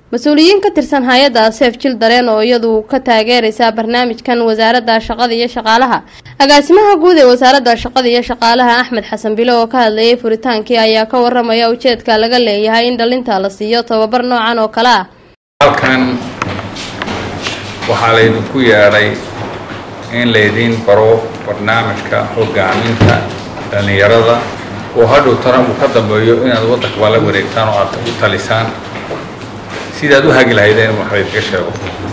mas-uuliyiin ka tirsan hay-adda seef jil dareen oo iyadu ka taageereysa barnaamijkan wasaaradda shaqada iyo shaqaalaha agaasimaha guud ee wasaaradda shaqada iyo shaqaalaha axmed xasan bilo oo ka hadlayay furitaankii ayaa ka waramaya ujeedka laga leeyahay in dhalinta la siiyo tababar noocan oo kale ah halkan waxaa laydinku yeedhay in laydiin baro barnaamijka hogaaminta dhallinyarada oo hadhow tana uu ka dambeeyo inaad waddankaba la wareegtaan oo aad u talisaan sidaad u hagi lahaydeen wax laydinka sheego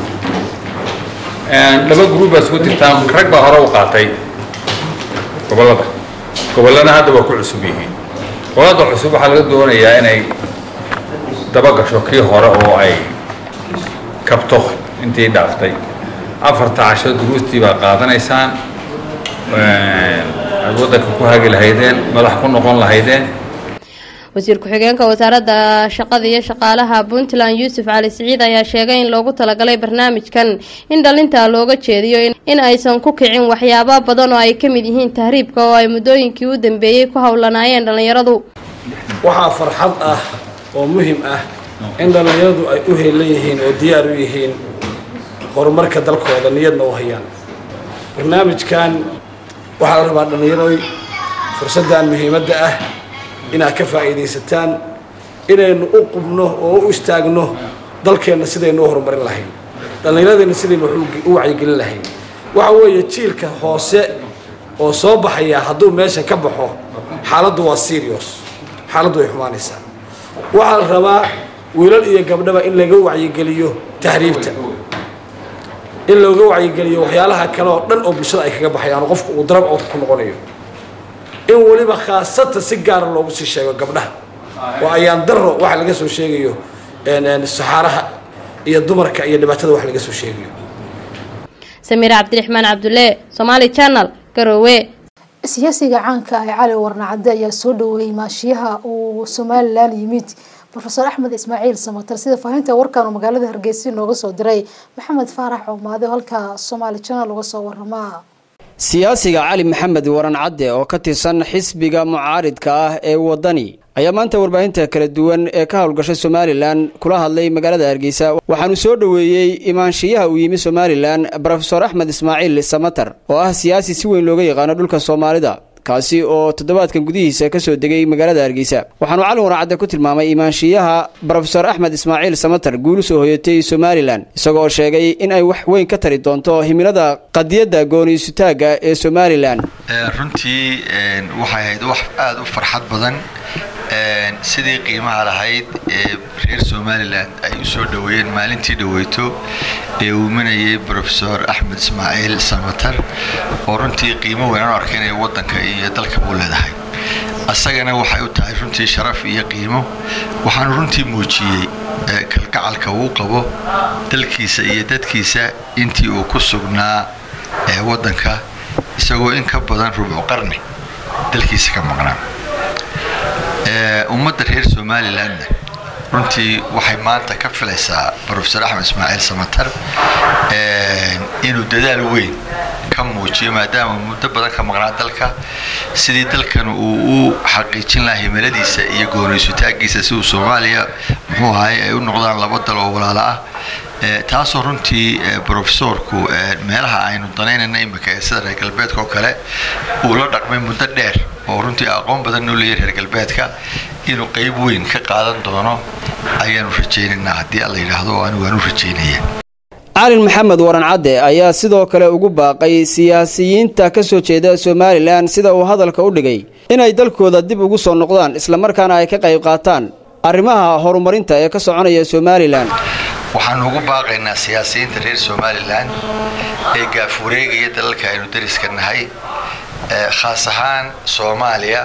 laba gruub baad isku dirtaan rag baa hore u qaatay gobollada gobollana hadda waa ku cusub yihiin gobollada cusub waxaa laga doonayaa inay daba gasho kii hore oo ay kabto intii dhaaftay afarta casho duruustii baa qaadanaysaan aad waddanka ku hagi lahaydeen madax ku noqon lahaydeen wasiir ku-xigeenka wasaaradda shaqada iyo shaqaalaha puntland yuusuf cali siciid ayaa sheegay in loogu talagalay barnaamijkan in dhalinta looga jeediyo in aysan ku kicin waxyaaba badan oo ay ka mid yihiin tahriibka oo ay muddooyinkii u dambeeyey ku howlanaayeen dhallinyaradu waxaa farxad ah oo muhim ah in dhallinyaradu ay u heelan yihiin oo diyaar u yihiin horumarka dalkooda niyadna u hayaan barnaamijkan waxaa la rabaa dhallinyaroy fursaddan muhiimadda ah inaad ka faa'iidaysataan inaynu u qubno oo u istaagno dalkeenna sidaynu u horumarin lahayn dhallinyaradeenna sidaynu u wacyigelin lahayn waxa weeye jiilka hoose oo soo baxaya hadduu meesha ka baxo xaaladdu waa serious xaaladdu way xumaanaysaa waxaa la rabaa wiilal iyo gabdhaba in laga wacyigeliyo tahriibta in looga wacyigeliyo waxyaalaha kale oo dhan oo bulshada ay kaga baxayaan oo qofku uu darab oodka ku noqonayo in weliba khaasatan si gaara loogu sii sheego gabdhaha oo ayaan daro waxa laga soo sheegayo saxaaraha iyo dumarka iyo dhibaatada wax laga soo sheegayo samiir cabdiraxmaan cabdulle somaali channel garowe siyaasiga caanka ah cali warnacade ayaa soo dhaweeyey maashiyaha uu somalilan yimid rofeor axmed ismaaciil samatar sida faahinta warkan uu magaalada hargeysa nooga soo diray maxamed faarax coomaade halka somaali channel uga soo waramaa siyaasiga cali maxamed waran cadde oo ka tirsan xisbiga mucaaridka ah ee waddani ayaa maanta warbaahinta kala duwan ee ka howlgasha somalilan kula hadlay magaalada hargeysa waxaanu soo dhoweeyey imaanshiyaha uu yimi somalilan rofeor axmed ismaaciil samatar oo ah siyaasi si weyn looga yaqaano dhulka soomaalida kaasi oo toddobaadkan gudihiisa ka soo degay magaalada hargeysa waxaanu cali waracadde ku tilmaamay imaanshiyaha rofeor axmed ismaaciil samatar guul soo hoyatay somalilan isagoo sheegay in ay wax weyn ka tari doonto himilada qadiyadda gooniisutaagga ee somalilan runtii waxay ahayd wax aada u farxad badan sidii qiimaha lahayd ee reer somalilan ay u soo dhoweeyeen maalintii dhaweyto ee uu imanayay rofeor axmed ismaaciil samatar oo runtii qiimo weyn aan arkay inay waddanka iyo dalka buu leedahay asagana waxay u tahay runtii sharaf iyo qiimo waxaanu runtii muujiyey kalgacalka uu qabo dalkiisa iyo dadkiisa intii uu ku sugnaa waddanka isagoo in ka badan rubcu qarni dalkiisa ka maqnaa ummadda reer somalilanna runtii waxay maanta ka filaysaa rofeor axmed ismaaciil samatar inuu dadaal weyn ka muujiyo maadaama muddo badan ka maqnaa dalka sidii dalkan uu u xaqiijin lahaa himiladiisa iyo gooniysutaagiisa si uu soomaaliya muxuu ahay ay u noqdaan laba dal oo walaalo ah taasoo runtii rofesorku meelaha aynu danaynayna imika ee sida reer galbeedka oo kale uu la dhaqmay muddo dheer oo runtii aqoon badan noo leeyahy reer galbeedka inuu qayb weyn ka qaadan doono ayaanu rajaynaynaa haddii alla yidhaahdo oo anigu waan u rajaynaya calin maxamed waran cadde ayaa sidoo kale ugu baaqay siyaasiyiinta ka soo jeeda somalilan sida uu hadalka u dhigay inay dalkooda dib ugu soo noqdaan islamarkaana ay ka qayb qaataan arrimaha horumarinta ee ka soconaya somalilan waxaanu ugu baaqaynaa siyaasiyiinta reer somalilan ee gaafureegaya dalalka aynu dariska nahay khaas ahaan soomaaliya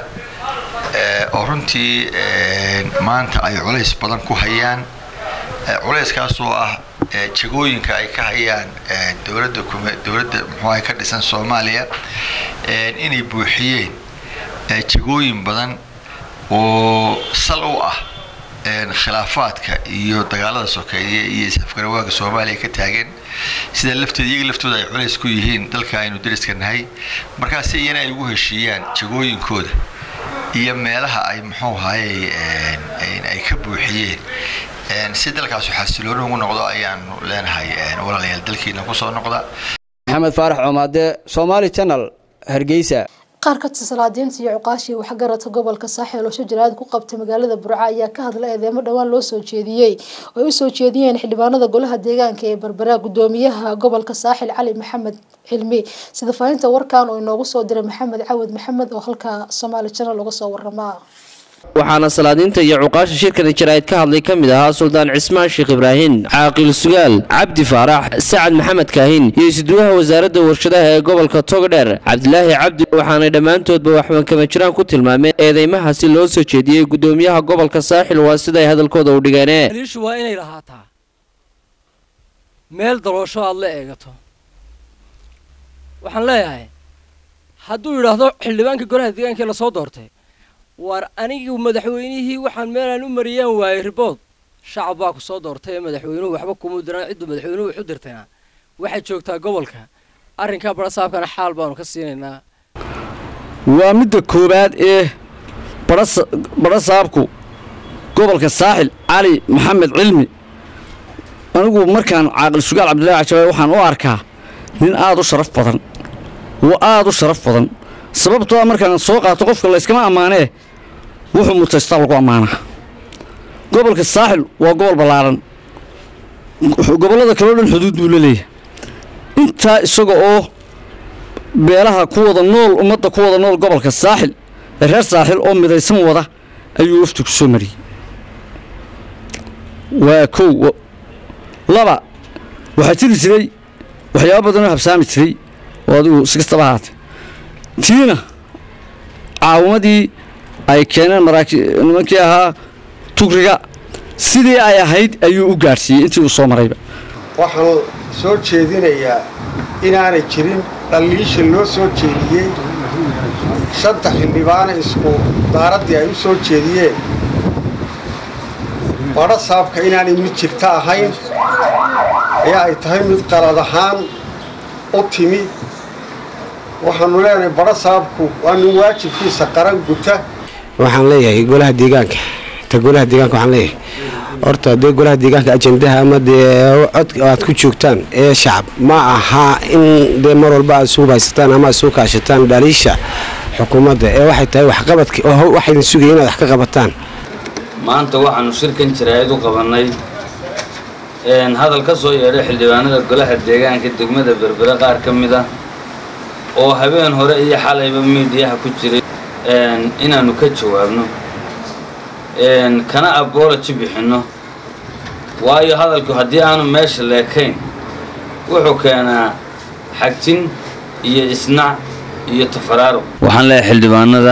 oo runtii maanta ay culays badan ku hayaan culayskaasoo ah jagooyinka ay ka hayaan dowladda dowladda muxuuaha ka dhisan soomaaliya inay buuxiyeen jagooyin badan oo sal u ah khilaafaadka iyo dagaalada sokeeye iyo isafgarawaaga soomaaliya ka taagan sida lafteeda iyaga laftooda ay culays ku yihiin dalka aynu dariska nahay markaasi iyana ay ugu heshiiyaan jagooyinkooda iyo meelaha ay muxuu ahaye ay ka buuxiyeen si dalkaasu xasilooni ugu noqdo ayaanu leenahay walaalayaal dalkiina kusoo noqda maxamed faarax coomaade somaali channel hargeysa qaar ka tirsalaadiinta iyo cuqaashii waxgaradka gobolka saaxil oo shajaraad ku qabtay magaalada burco ayaa ka hadlay eedeemo dhowaan loo soo jeediyey oo ay usoo jeediyeen xildhibaanada golaha deegaanka ee berbera gudoomiyaha gobolka saaxil cali maxamed cilmi sida faahinta warkan oo inoogu soo diray maxamed cawad maxamed oo halka somaali channel uga soo waramaa waxaana salaadiinta iyo cuqaasha shirkani jaraa'id ka hadlay ka mid ahaa suldaan cismaan sheekh ibraahin caaqil sugaal cabdi faarax sacad maxamed kaahin iyo isduwaha wasaaradda warshadaha ee gobolka togdheer cabdilaahi cabdi waxaanay dhammaantoodba waxbankama jiraan ku tilmaameen eedeymahaasi loo soo jeediyey gudoomiyaha gobolka saaxil waa siday hadalkooda u dhigeen liishu waa inay lahaataa meel daloosho aad la eegato waxaan leeyahay hadduu yidhaahdo xildhibaankii golaha deegaanka lasoo doortay war anigu madaxweynihii waxaan meelaan u mariyaan waayey ribood shacab baa ku soo doortay ee madaxweynuhu waxba kuma diraan cidduu madaxweynuhu wax u dirtayna waxay joogtaa gobolka arrinkaa barasaabkana xaal baanu ka siinaynaa waa midda koowaad ee badhasaabku gobolka saaxil cali maxamed cilmi anigu markaan caaqil sugaal cabdillahi cajabe waxaan u arkaa nin aad u sharaf badan oo aad u sharaf badan sababtoo markaan soo qaato qofka layskama ammaanee wuxuu mutaystaa lagu ammaanaa gobolka saaxil waa gobol ballaaran gobollada kaleo dhan xuduud buu la leeyahay intaa isaga oo beelaha ku wada nool ummadda ku wada nool gobolka saaxil ee reer saaxil oo midaysan wada ayuu wafti ku soo mariyey waa kow laba waxaa jiri jiray waxyaaba badanoo habsaami jiray oo adigu si kastaba ahaatee tiina caawimadii ay keeneen nimankii ahaa tugriga sidii ay ahayd ayuu u gaadhsiiyey intii uu soo marayba waxaan soo jeedinayaa inaanay jirin dhalliisha loo soo jeediyey shanta xildhibaane isku daaraddii ay u soo jeediyeen badho saabka inaanay mid jirta ahayn ayaa ay tahay mid qalad ahaan u timi waxaanu leenahay badho saabku waa nin waajibkiisa qaran guta waxaan leeyahay golaha deegaanka ta golaha deegaanka waxaan leeyahay horta dee golaha deegaanka ajendaha ama dee cod aad ku joogtaan ee shacab ma aha in dee mar walba aad isugu haysataan ama aad isugu kaashataan dhaliisha xukuumadda ee waxay tahay waxqabadka oo waxaydin sugaya inaad wax ka qabataan maanta waxaanu shirkan jaraa'id u qabannay hadal ka soo yeedhay xildhibaanada golaha deegaanka degmada berbere qaar ka mid ah oo habeen hore iyo xalayba miidiyaha ku jiray inaannu ka jawaabno kana aboloji bixinno waayo hadalku haddii aanu meesha leekayn wuxuu keenaa xagtin iyo isnac iyo tafaraaro waxaan leeyahay xildhibaanada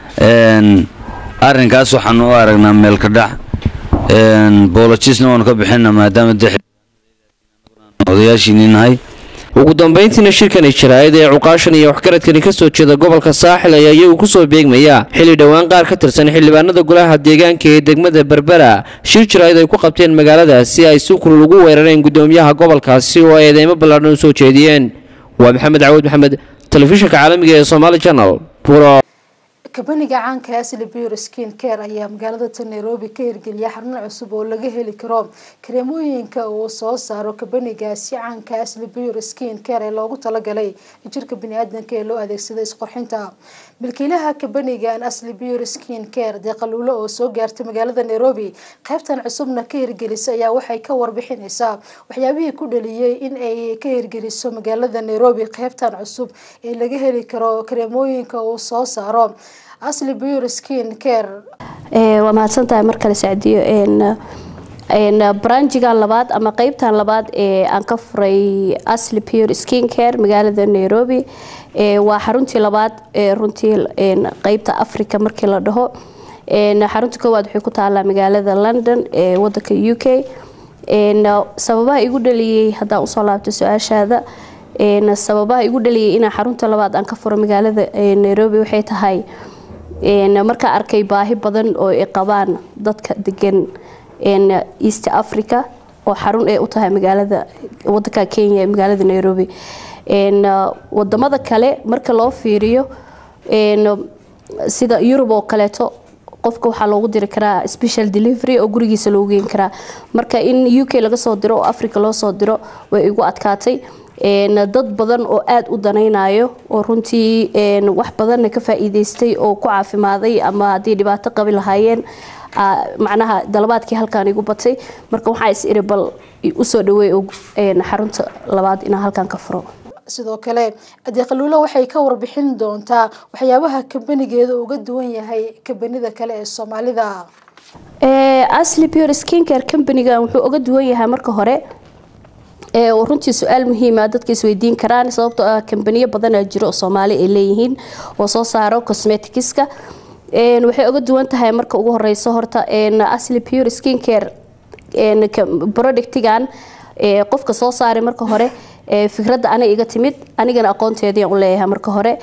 arrinkaas waxaanu u aragnaa meelka dhac bolojisna waanu ka bixinaa maadaama de odayaashiinii nahay ugu dambayntiina shirkani jaraa'id ee cuqaashan iyo waxgaradkani ka soo jeeda gobolka saaxil ayaa iyagu ku soo beegmaya xilli dhowaan qaar ka tirsan xildhibaanada golaha deegaanka ee degmada berbera shir jaraa'id ay ku qabteen magaaladaasi ay si kulul ugu weerareen gudoomiyaha gobolkaasi oo eedeymo ballaadhan u soo jeediyeen waa maxamed cawud maxamed telefishinka caalamiga ee somaali channel buro kabaniga caanka asli beauty skin care ayaa magaalada ta nairobi ka hirgeliya xarun cusub oo laga heli karo kareemooyinka uu soo saaro kabanigaasi caanka asli beauty skin care ee loogu talagalay jirka baniaadanka ee loo adeegsada isqorxinta milkiilaha kabanigan asli beauty skin care deeqaluulo oo soo gaartay magaalada nairobi qaybtan cusubna ka hirgelisay ayaa waxay ka warbixinaysaa waxyaabihii ku dhaliyey in ay ka hirgeliso magaalada nairobi qaybtan cusub ee laga heli karo kareemooyinka uu soo saaro asli beauty skin care waa mahadsantahay mar kale sacdiyo branjigan labaad ama qeybtan labaad ee aan ka furay asli pure skin care magaalada nairobi waa xaruntii labaad ee runtii qeybta africa markii la dhaho xarunta koowaad waxay ku taalaa magaalada london ee wadanka u k sababaha igu dhaliyey haddaan usoo laabto su-aashaada sababaha igu dhaliyay inaan xarunta labaad aan ka furo magaalada nairobi waxay tahay markaa arkay baahi badan oo ay qabaan dadka degan east africa oo xarun ay u tahay magaalada wadanka kenya magaalada nairobi wadamada kale marka loo fiiriyo sida yurub oo kaleeto qofka waxaa loogu diri karaa special delivery oo gurigiisa loogu geyn karaa marka in u k laga soo diro oo africa loo soo diro way igu adkaatay dad badan oo aada u danaynayo oo runtii wax badanna ka faa-iideystay oo ku caafimaaday ama haddii dhibaato qabi lahaayeen macnaha dalabaadkii halkaan igu batay marka waxaa is iri bal usoo dhaweey xarunta labaad inaan halkaan ka furo sidoo kale adeeqaluulo waxay ka warbixin doontaa waxyaabaha kabanigeeda uga duwan yahay kabanida kale ee soomaalida asli pure skincare companyga wuxuu uga duwan yahay marka hore runtii su-aal muhiima dadka isweydiin karaan sababtoo ah kambaniyo badanaa jiro oo soomaali ay leeyihiin oo soo saaro cosmeticska waxay uga duwan tahay marka ugu horeyso horta asli pure skincare productigan qofka soo saaray marka hore fikradda aniga iga timid anigana aqoonteedian u leeyahay marka hore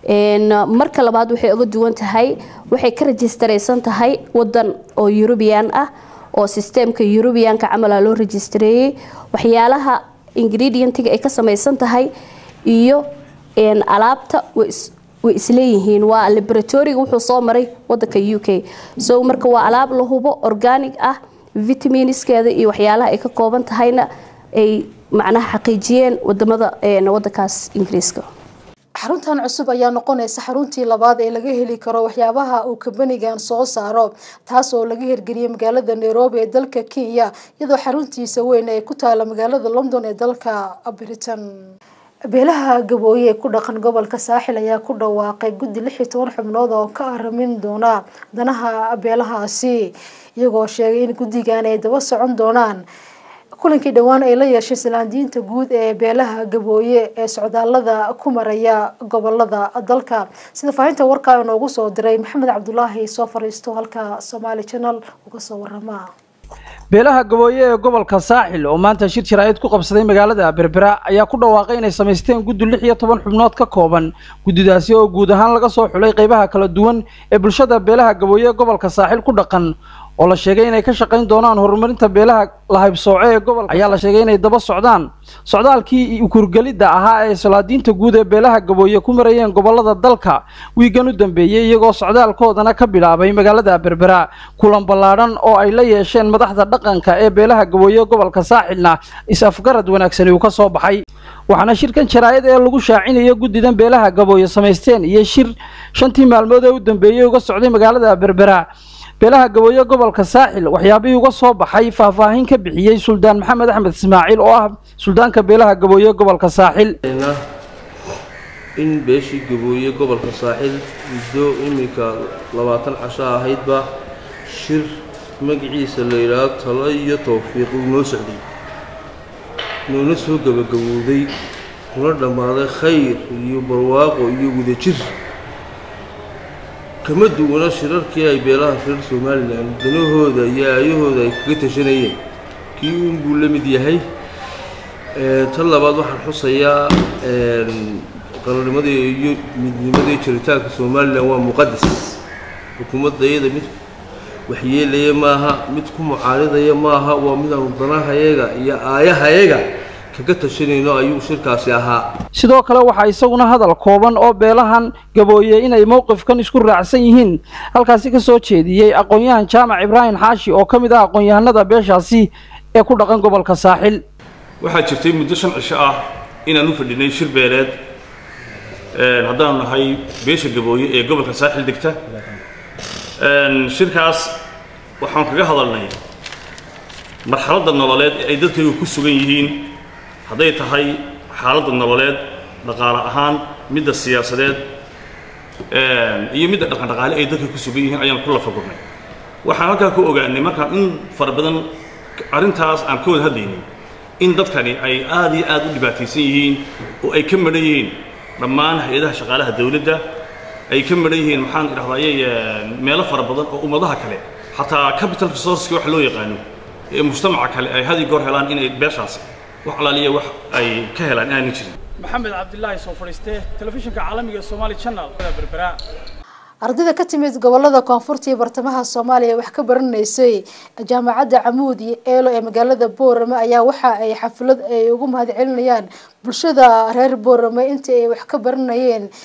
marka labaad waxay uga duwan tahay waxay ka rajistaraysan tahay wadan oo eurubian ah oo sisteemka eurubianka camala loo rejistareeyey waxyaalaha ingredientiga ay ka samaysan tahay iyo alaabta way isleeyihiin waa laboratoriga wuxuu soo maray wadanka u k so marka waa alaab la hubo organic ah vitaminiskeeda iyo waxyaalaha ay ka kooban tahayna ay macnaha xaqiijiyeen wadamada wadankaas ingiriiska xaruntan cusub ayaa noqonaysa xaruntii labaad ee laga heli karo waxyaabaha uu kabanigan soo saaro taas oo laga hirgeliyay magaalada nairobi ee dalka kenya iyadoo xaruntiisa weyn ay ku taala magaalada london ee dalka britain beelaha gabooye ee ku dhaqan gobolka saaxil ayaa ku dhawaaqay guddi lix iyo toban xubnood oo ka aramin doona danaha beelahaasi iyagoo sheegay in guddigan ay daba socon doonaan kulankii dhowaan ay la yeeshay salaandiinta guud ee beelaha gabooye ee socdaalada ku maraya gobolada dalka sida faahinta warkaa inoogu soo diray maxamed cabdulaahi soo fariisto halka somaali channel uga soo warama beelaha gabooye ee gobolka saaxil oo maanta shir jaraa'id ku qabsaday magaalada berbera ayaa ku dhawaaqay inay samaysteen guddi lix iyo toban xubnood ka kooban guddidaasi oo guud ahaan laga soo xulay qeybaha kala duwan ee bulshada beelaha gabooye ee gobolka saaxil ku dhaqan oo la sheegay inay ka shaqayn doonaan horumarinta beelaha lahaybsooce ee gobolka ayaa la sheegay inay daba socdaan socdaalkii ukurgelidda ahaa ee salaadiinta guud ee beelaha gabooye ku marayeen gobolada dalka wiigan u dambeeyey iyagoo socdaalkoodana ka bilaabay magaalada berbera kulan ballaadhan oo ay la yeesheen madaxda dhaqanka ee beelaha gabooye ee gobolka saaxilna is-afgarad wanaagsani uu ka soo baxay waxaana shirkan jaraa'id ee lagu shaacinayo guddidan beelaha gabooye samaysteen iyo shir shantii maalmood ee u dambeeyey uga socday magaalada berbera beelaha gabooye gobolka saaxil waxyaabihii uga soo baxay faahfaahin ka bixiyey suldaan maxamed axmed ismaaciil oo ah suldaanka beelaha gabooye gobolka saaxil in beeshii gabooye gobolka saaxil muddo iminka labaatan casho ahaydba shir magaciisa la yidhaahdo talo iyo towfiiq uu noo socday nuuna soo gabagabowday kuna dhammaaday khayr iyo barwaaqo iyo wadajir kama duwana shirarkii ay beelaha reer somalilan danahooda iyo aayahooda ay kaga tashanayeen kii uunbuu la mid yahay tan labaad waxaan xusayaa qarannimadii iyo midnimadii jiritaanka somalilan waa muqadas xukuumadda iyada mid waxyeelaya maaha mid ku mucaaridaya maaha waa midaanu danahayaga iyo aayahayaga kaga tashanayno ayuu shirkaasi ahaa sidoo kale waxaa isaguna hadal kooban oo beelahan gabooye inay mowqifkan isku raacsan yihiin halkaasi ka soo jeediyey aqoon-yahan jaamac ibraahim xaashi oo ka mid ah aqoon-yahanada beeshaasi ee ku dhaqan gobolka saaxil waxaa jirtay muddo shan cisho ah inaan u fadhinay shir beeleed haddaanu nahay beesha gabooye ee gobolka saaxil degta shirkaas waxaan kaga hadalnay marxaladda nololeed ee ay dadkaygu ku sugan yihiin hadday tahay xaaladda nololeed dhaqaale ahaan midda siyaasadeed iyo midda dhaqan dhaqaale ay dadka ku sugan yihiin ayaan ku lafagurnay waxaan halkaa ku ogaanay markaan in fara badan arrintaas aan ka wada hadlaynay in dadkani ay aad iyo aad u dhibaataysan yihiin oo ay ka madhan yihiin dhammaan hay-adaha shaqaalaha dawladda ay ka madhan yihiin maxaan idhahdayay meelo fara badan oo ummadaha kale xataa capital resourceka wax loo yaqaano ee mujtamaca kale ay had iyo goor helaan inay beeshaas wax alaaliya wax ay ka helaan inaanay jirin maxamed cabdilaahi soo fadhiistee telefishinka caalamiga ee somaali channel berbera ardayda ka timid gobolada koonfurta iyo bartamaha soomaaliya wax ka baranaysay jaamacadda camuud iyo eelo ee magaalada boorame ayaa waxa ay xaflad ay ugu mahadcelinayaan bulshada reer boorame intii ay wax ka baranayeen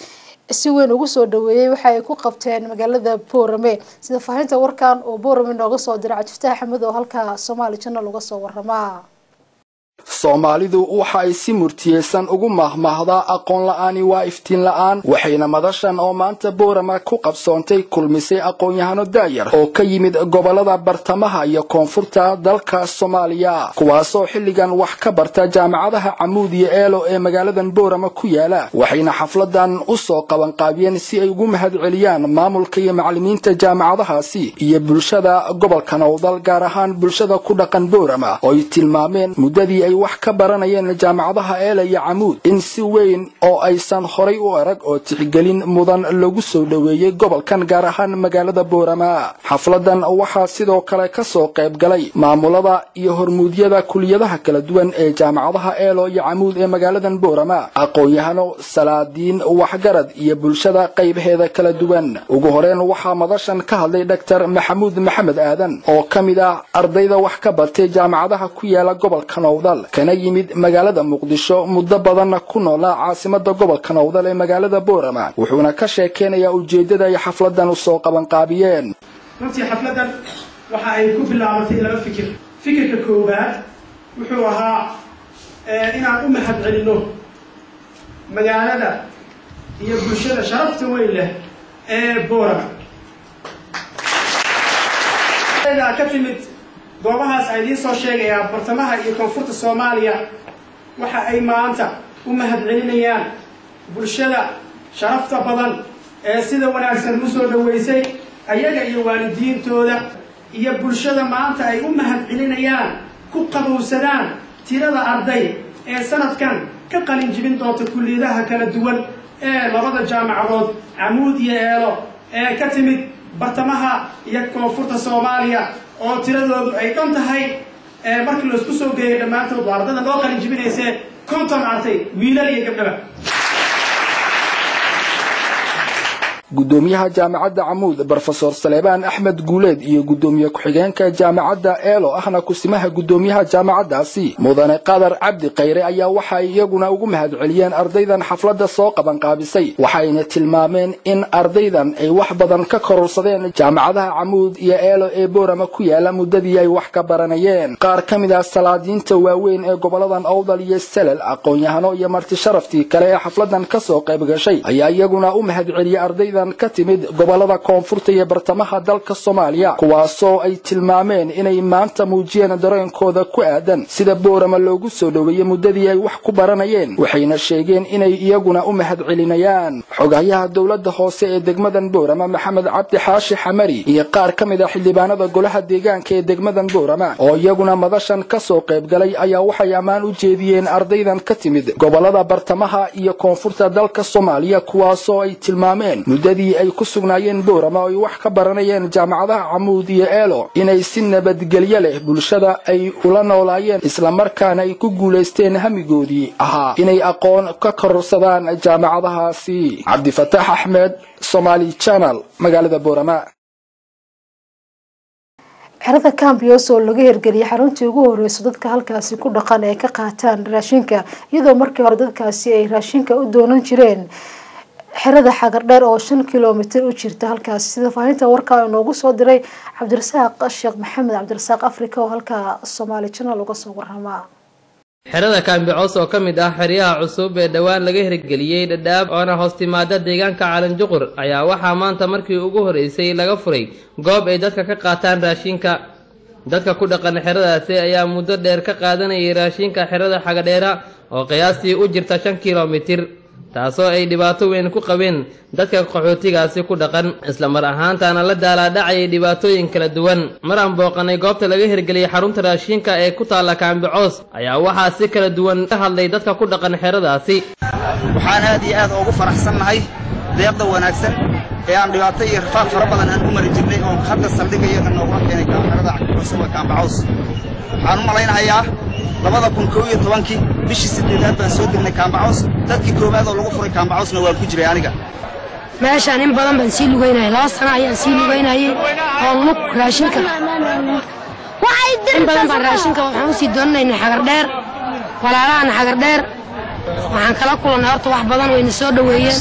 si weyn ugu soo dhaweeyey waxa ay ku qabteen magaalada boorame sida faahinta warkan oo boorame nooga soo diray cabdifataax axmed oo halka soomaali channel uga soo waramaa soomaalidu waxa ay si murtiyeysan ugu maahmaahdaa aqoon la'aani waa iftiin la'aan waxayna madashan oo maanta boorama ku qabsoontay kulmisay aqoon-yahano daayar oo ka yimid gobollada bartamaha iyo koonfurta dalka soomaaliya kuwaasoo xilligan wax ka barta jaamacadaha camuud iyo eelo ee magaaladan boorama ku yaala waxayna xafladan u soo qabanqaabiyeen si ay ugu mahad celiyaan maamulka iyo macallimiinta jaamacadahaasi iyo bulshada gobolka nowdal gaar ahaan bulshada ku dhaqan boorama oo ay tilmaameen muddadii ay wax ka baranayeen jaamacadaha eela iyo camuud in si weyn oo aysan horay u arag oo tixgelin mudan lagu soo dhoweeyey gobolkan gaar ahaan magaalada boorama xafladan waxaa sidoo kale ka soo qayb galay maamulada iyo hormuudyada kuliyadaha kala duwan ee jaamacadaha eelo iyo camuud ee magaaladan boorama aqoon-yahano salaadiin waxgarad iyo bulshada qaybaheeda kala duwan ugu horeyn waxaa madashan ka hadlay dhaktar maxamuud maxamed aadan oo ka mid ah ardayda wax ka bartay jaamacadaha ku yaala gobolka nowdal kana yimid magaalada muqdisho muddo badanna ku noolaa caasimada gobolka nowdal ee magaalada boorama wuxuuna ka sheekeynayaa ujeeddada ay xafladan usoo qabanqaabiyeen runtii xafladan waxa ay ku bilaabatay laba fikir fikirka koowaad wuxuu ahaa inaan u mahad celinno magaalada iyo bulshada sharafta weyn leh ee boorama ka timid goobahaas a idiin soo sheegayaa bartamaha iyo koonfurta soomaaliya waxa ay maanta u mahad celinayaan bulshada sharafta badan ee sida wanaagsan u soo dhaweysay ayaga iyo waalidiintooda iyo bulshada maanta ay u mahad celinayaan ku qabowsadaan tirada arday ee sanadkan ka qalin jibin doonta kulliyadaha kala duwan ee labada jaamacadood camuud iyo eelo ee ka timid bartamaha iyo koonfurta soomaaliya oo tiradoodu ay dhan tahay markii laisku soo geeyay dhammaantood waa ardada loo qalin jibinaysee konton artay wiilal iyo gabdhaba gudoomiyaha jaamacadda camuud brofesor saleebaan axmed guuleed iyo gudoomiye ku-xigeenka jaamacadda eelo ahna kusimaha gudoomiyaha jaamacaddaasi mudane qadar cabdi khayre ayaa waxay iyaguna ugu mahad celiyeen ardaydan xafladda soo qabanqaabisay waxayna tilmaameen in ardaydan ay wax badan ka kororsadeen jaamacadaha camuud iyo eelo ee boorama ku yaala muddadii ay wax ka baranayeen qaar ka mid ah salaadiinta waaweyn ee goboladan owdal iyo selel aqoon-yahano iyo marti sharaftii kale ee xafladan kasoo qayb gashay ayaa iyaguna u mahad celiyey ardayda ka timid gobolada koonfurta iyo bartamaha dalka soomaaliya kuwaasoo ay tilmaameen inay maanta muujiyeen dareenkooda ku aadan sida boorama loogu soo dhoweeyey muddadii ay wax ku baranayeen waxayna sheegeen inay iyaguna u mahad celinayaan xogayaha dowladda hoose ee degmadan boorama maxamed cabdi xaashi xamari iyo qaar ka mid ah xildhibaanada golaha deegaanka ee degmadan boorama oo iyaguna madashan ka soo qayb galay ayaa waxay ammaan u jeediyeen ardaydan ka timid gobolada bartamaha iyo koonfurta dalka soomaaliya kuwaasoo ay tilmaameen muddadii ay ku sugnaayeen boorama oo ay wax ka baranayeen jaamacadaha camuud iyo eelo inay si nabadgelyo leh bulshada ay ula noolaayeen islamarkaana ay ku guulaysteen hamigoodii ahaa inay aqoon ka kororsadaan jaamacadahaasi cabdifataax axmed somaali channel magaalada boorama xerada cambios oo laga hirgeliyay xaruntii ugu horeyso dadka halkaasi ku dhaqan ay ka qaataan raashinka iyadoo markii hore dadkaasi ay raashinka u doonan jireen xerada xagardheer oo shan kilomitir u jirta halkaasi sida faahinta warkaa inoogu soo diray cabdirasaaq sheekh maxamed cabdirasaaq africa oo halkaa somaali channel uga soo waramaa xerada kaambicoos oo ka mid ah xeryaha cusub ee dhowaan laga hirgeliyey dhadhaab oona hoos timaada deegaanka calanjuqur ayaa waxaa maanta markii ugu horeysay laga furay goob ay dadka ka qaataan raashinka dadka ku dhaqan xeradaasi ayaa muddo dheer ka qaadanayay raashinka xerada xagadheera oo qiyaastii u jirta shan kilomitir taasoo ay dhibaato weyn ku qabeen dadka qaxootigaasi ku dhaqan isla mar ahaantaana la daalaadhacayay dhibaatooyin kala duwan mar aan booqanay goobta laga hirgeliyey xarunta raashinka ee ku taalla kaambicoos ayaa waxaa si kala duwan ka hadlay dadka ku dhaqan xeradaasi waxaan aad iyo aad ugu faraxsannahay deeqda wanaagsan ee aan dhibaato iyo rafaaq fara badan aan u mari jirnay oo hadda saldhigayo noogula keenay xerada cusub ee kaambicoos waxaan u malaynahayaa labada kun koo iyo tobankii bishii siddeedaad baan soo degnay kaambacoos dadkii koowaad oo lagu furay kaambacoosna waan ku jiray aniga meeshaan in badan baan sii lugaynayay laba sano ayaan sii lugaynayay oo lug raashinka in badan baan raashinka waxaan usii doonanaynay xagardheer walaalahan xagardheer waxaan kala kulannay horta wax badan wayna soo dhoweeyeen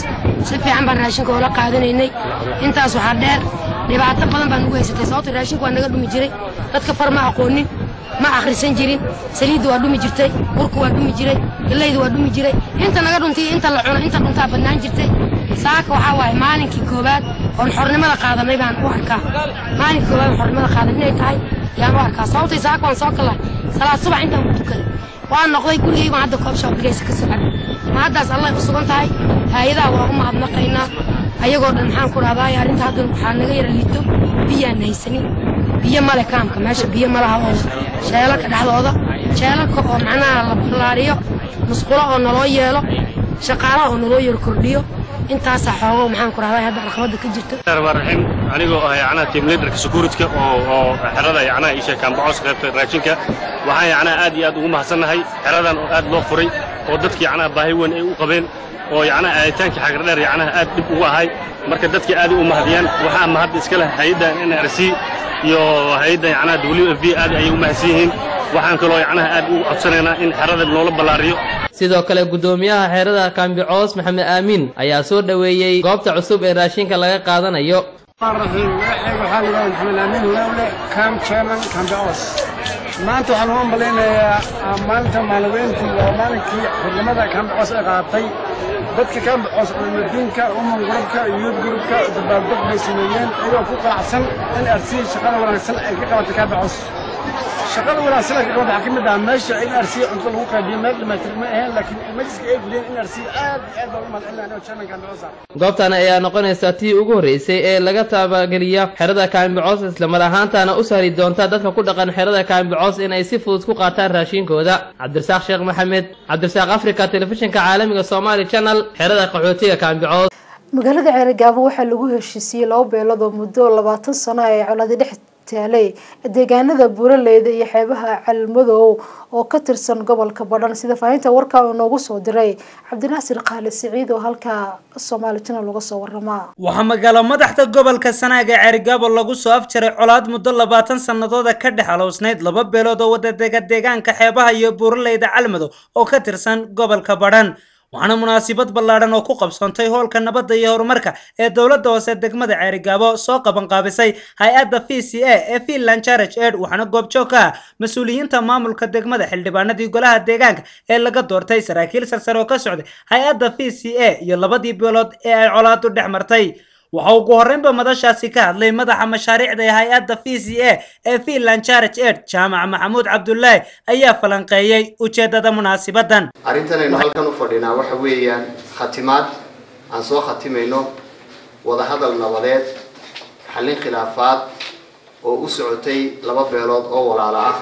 si fiican baan raashinka oola qaadanaynay intaas waxaa dheer dhibaato badan baan ugu haysatay sababto raashinku waa naga dhumi jiray dadka far ma aqoonin ma akhrisan jirin saliidda waa dhumi jirtay burku waa dhumi jiray gallayda waa dhumi jiray inta naga dhuntay iyo inta la cuno inta dhuntaa badnaan jirtay saaka waxaa waaye maalinkii koowaad oon xornimada qaadanay baan u arkaa maalinkii koowaad oon xornimada qaadan inay tahay yaan u arkaa sababtay saaka waan soo kala salaad subax intaan ku tukaday waan noqday gurigay baan hadda koob shaabigaysa ka soo cabay ma haddaas allay u sugan tahay hay-adaha waa u mahadnaqaynaa ayagoo dhan maxaan ku dhahdaa arrinta hadda waxaa naga yara liito biyaan haysanin biyo male kaamka meesha biyo malaha oo sheelalka dhexdooda sheelalka oo macnaha la ballaariyo musqulo oo naloo yeelo shaqaalaha oo naloo yaro kordhiyo intaasaa xoogo maxaan ku dhahdaa hadda caqabadda ka jirto raxiim anigoo ah yacnaha team leaderka securityka oo oo xerada yacnaha isha kaambacos qaybta raashinka waxaan yacnaha aad iyo aad ugu mahadsannahay xeradan oo aad loo furay oo dadki yacnaha baahi weyn ay u qabeen oo yacnaha aaditaanka xagardheer yacnaha aad dhib ugu ahay marka dadki aad u mahadiyaan waxaa mahad iska leh hay-adda nrc iyo hay-adda yacnaha w f b aad ayay u mahadsan yihiin waxaan kaloo yacnaha aad ugu codsanaynaa in xerada noola ballaariyo sidoo kale gudoomiyaha xeerada kaambicoos maxamed aamin ayaa soo dhoweeyey goobta cusub ee raashinka laga qaadanayo الرحيم magacayga waxaa la yidhahdaa maxamed aamin hulawle cam chairman cambeos maanta waxaan u ambaleynayaa maalinta maaliweyntii waa maalinkii xurnimada cambeos ay qaadatay dadka cambeos culimadiinka umman gurubka youth gurubka dabaaldeg bay sameeyeen iyagoo ku qanacsan in rc shaqada wanaagsan ay ka qabatay cambeos shaqada wanaagsan ay ka qabatay waxaa ka mid ah meesha in rc cunto lagu qaybiyo meel dhammaytir ma aheen laakiin majliska ay fuliyeen in rc aad iyo aad baan u mahadcelinaya chairman cambeos goobtan ayaa noqonaysa tii ugu horreysay ee laga taabageliya xerada kaambicoos islamar ahaantaana u sahli doonta dadka ku dhaqan xerada kaambicoos in ay si fudud ku qaataan raashinkooda cabdirasaaq sheekh maxamed cabdirasaaq africa telefishinka caalamiga somaali channel xerada qaxootiga kaambicoos magaalada ceerigaabo waxaa lagu heshiisiiyey laba beelood oo muddo labaatan sano ay coladi dhex taalay deegaanada buuraleyda iyo xeebaha calmadow oo ka tirsan gobolka badhan sida faahinta warkaa uu noogu soo diray cabdinaasir qaali siciid oo halkaa soomaali channel uga soo waramaa waxaa magaalo madaxda gobolka sanaaga ceerigaabo lagu soo afjaray colaad muddo labaatan sanadooda ka dhex aloosnayd laba beelood oo wadadega deegaanka xeebaha iyo buuraleyda calmadow oo ka tirsan gobolka badhan waxaana munaasabad ballaadhan oo ku qabsoontay hoolka nabadda iyo horumarka ee dowladda hoose degmada ceerigaabo soo qabanqaabisay hay-adda v c a ee finland charge aid waxaana goobjoog ka ah mas-uuliyiinta maamulka degmada xildhibaanadii golaha deegaanka ee laga doortay saraakiil sarsare oo ka socday hay-adda v c a iyo labadii beelood ee ay colaadu dhex martay waxa ugu horreynba madashaasi ka hadlay madaxa mashaariicda ee hay-adda v c a ee finland charge aid jaamac maxamuud cabdulaahi ayaa falanqeeyey ujeedada munaasibadan arrintan aynu halkan u fadhinaa waxa weeyaan khatimaad aan soo khatimayno wadahadal nabadeed xallin khilaafaad oo u socotay laba beelood oo walaalo ah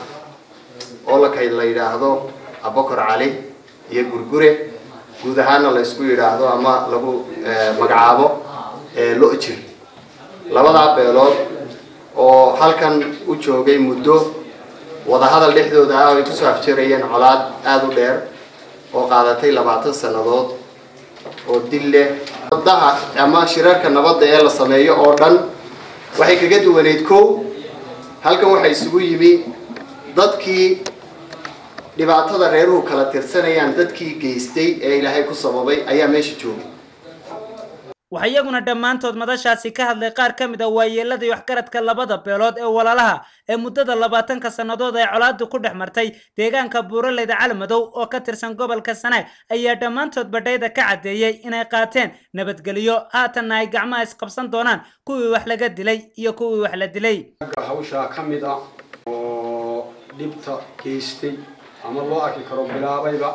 oo laka la yidhaahdo abokor cali iyo gurgure guud ahaana la ysku yidhaahdo ama lagu magacaabo lo-jir labadaa beelood oo halkan u joogay muddo wadahadal dhexdooda ah ay kusoo afjarayeen colaad aada u dheer oo qaadatay labaatan sannadood oo dil leh wadaha ama shirarka nabadda ee la sameeyo oo dhan waxay kaga duwaneyd kow halkan waxaa isugu yimi dadkii dhibaatada reeruhu kala tirsanayaan dadkii geystay ee ilaahay ku sababay ayaa meesha joogay waxaa iyaguna dhammaantood madashaasi ka hadlay qaar ka mid a waayeeladii waxgaradka labada beelood ee walaalaha ee muddada labaatanka sannadood ay colaadu ku dhex martay deegaanka buuraleyda calmadow oo ka tirsan gobolka sanaag ayaa dhammaantood badhayda ka caddeeyey inay qaateen nabadgelyo haatanna ay gacmaha isqabsan doonaan kuwii wax laga dilay iyo kuwii wax la dilay hawshaa ka mid ah oo dhibta geystay ama loo arki karo bilaabayba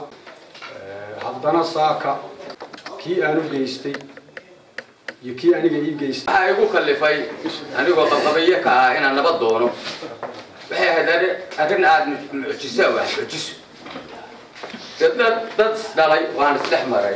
haddana saaka kii aanu geystay iyo kii aniga ii geystay waxaa igu kallifay anigoo qabqabayo ka ah inaan nabad doono waxay ahayd arrin aad mucjiso ah mucjiso dad dad isdhalay waan isdhex maray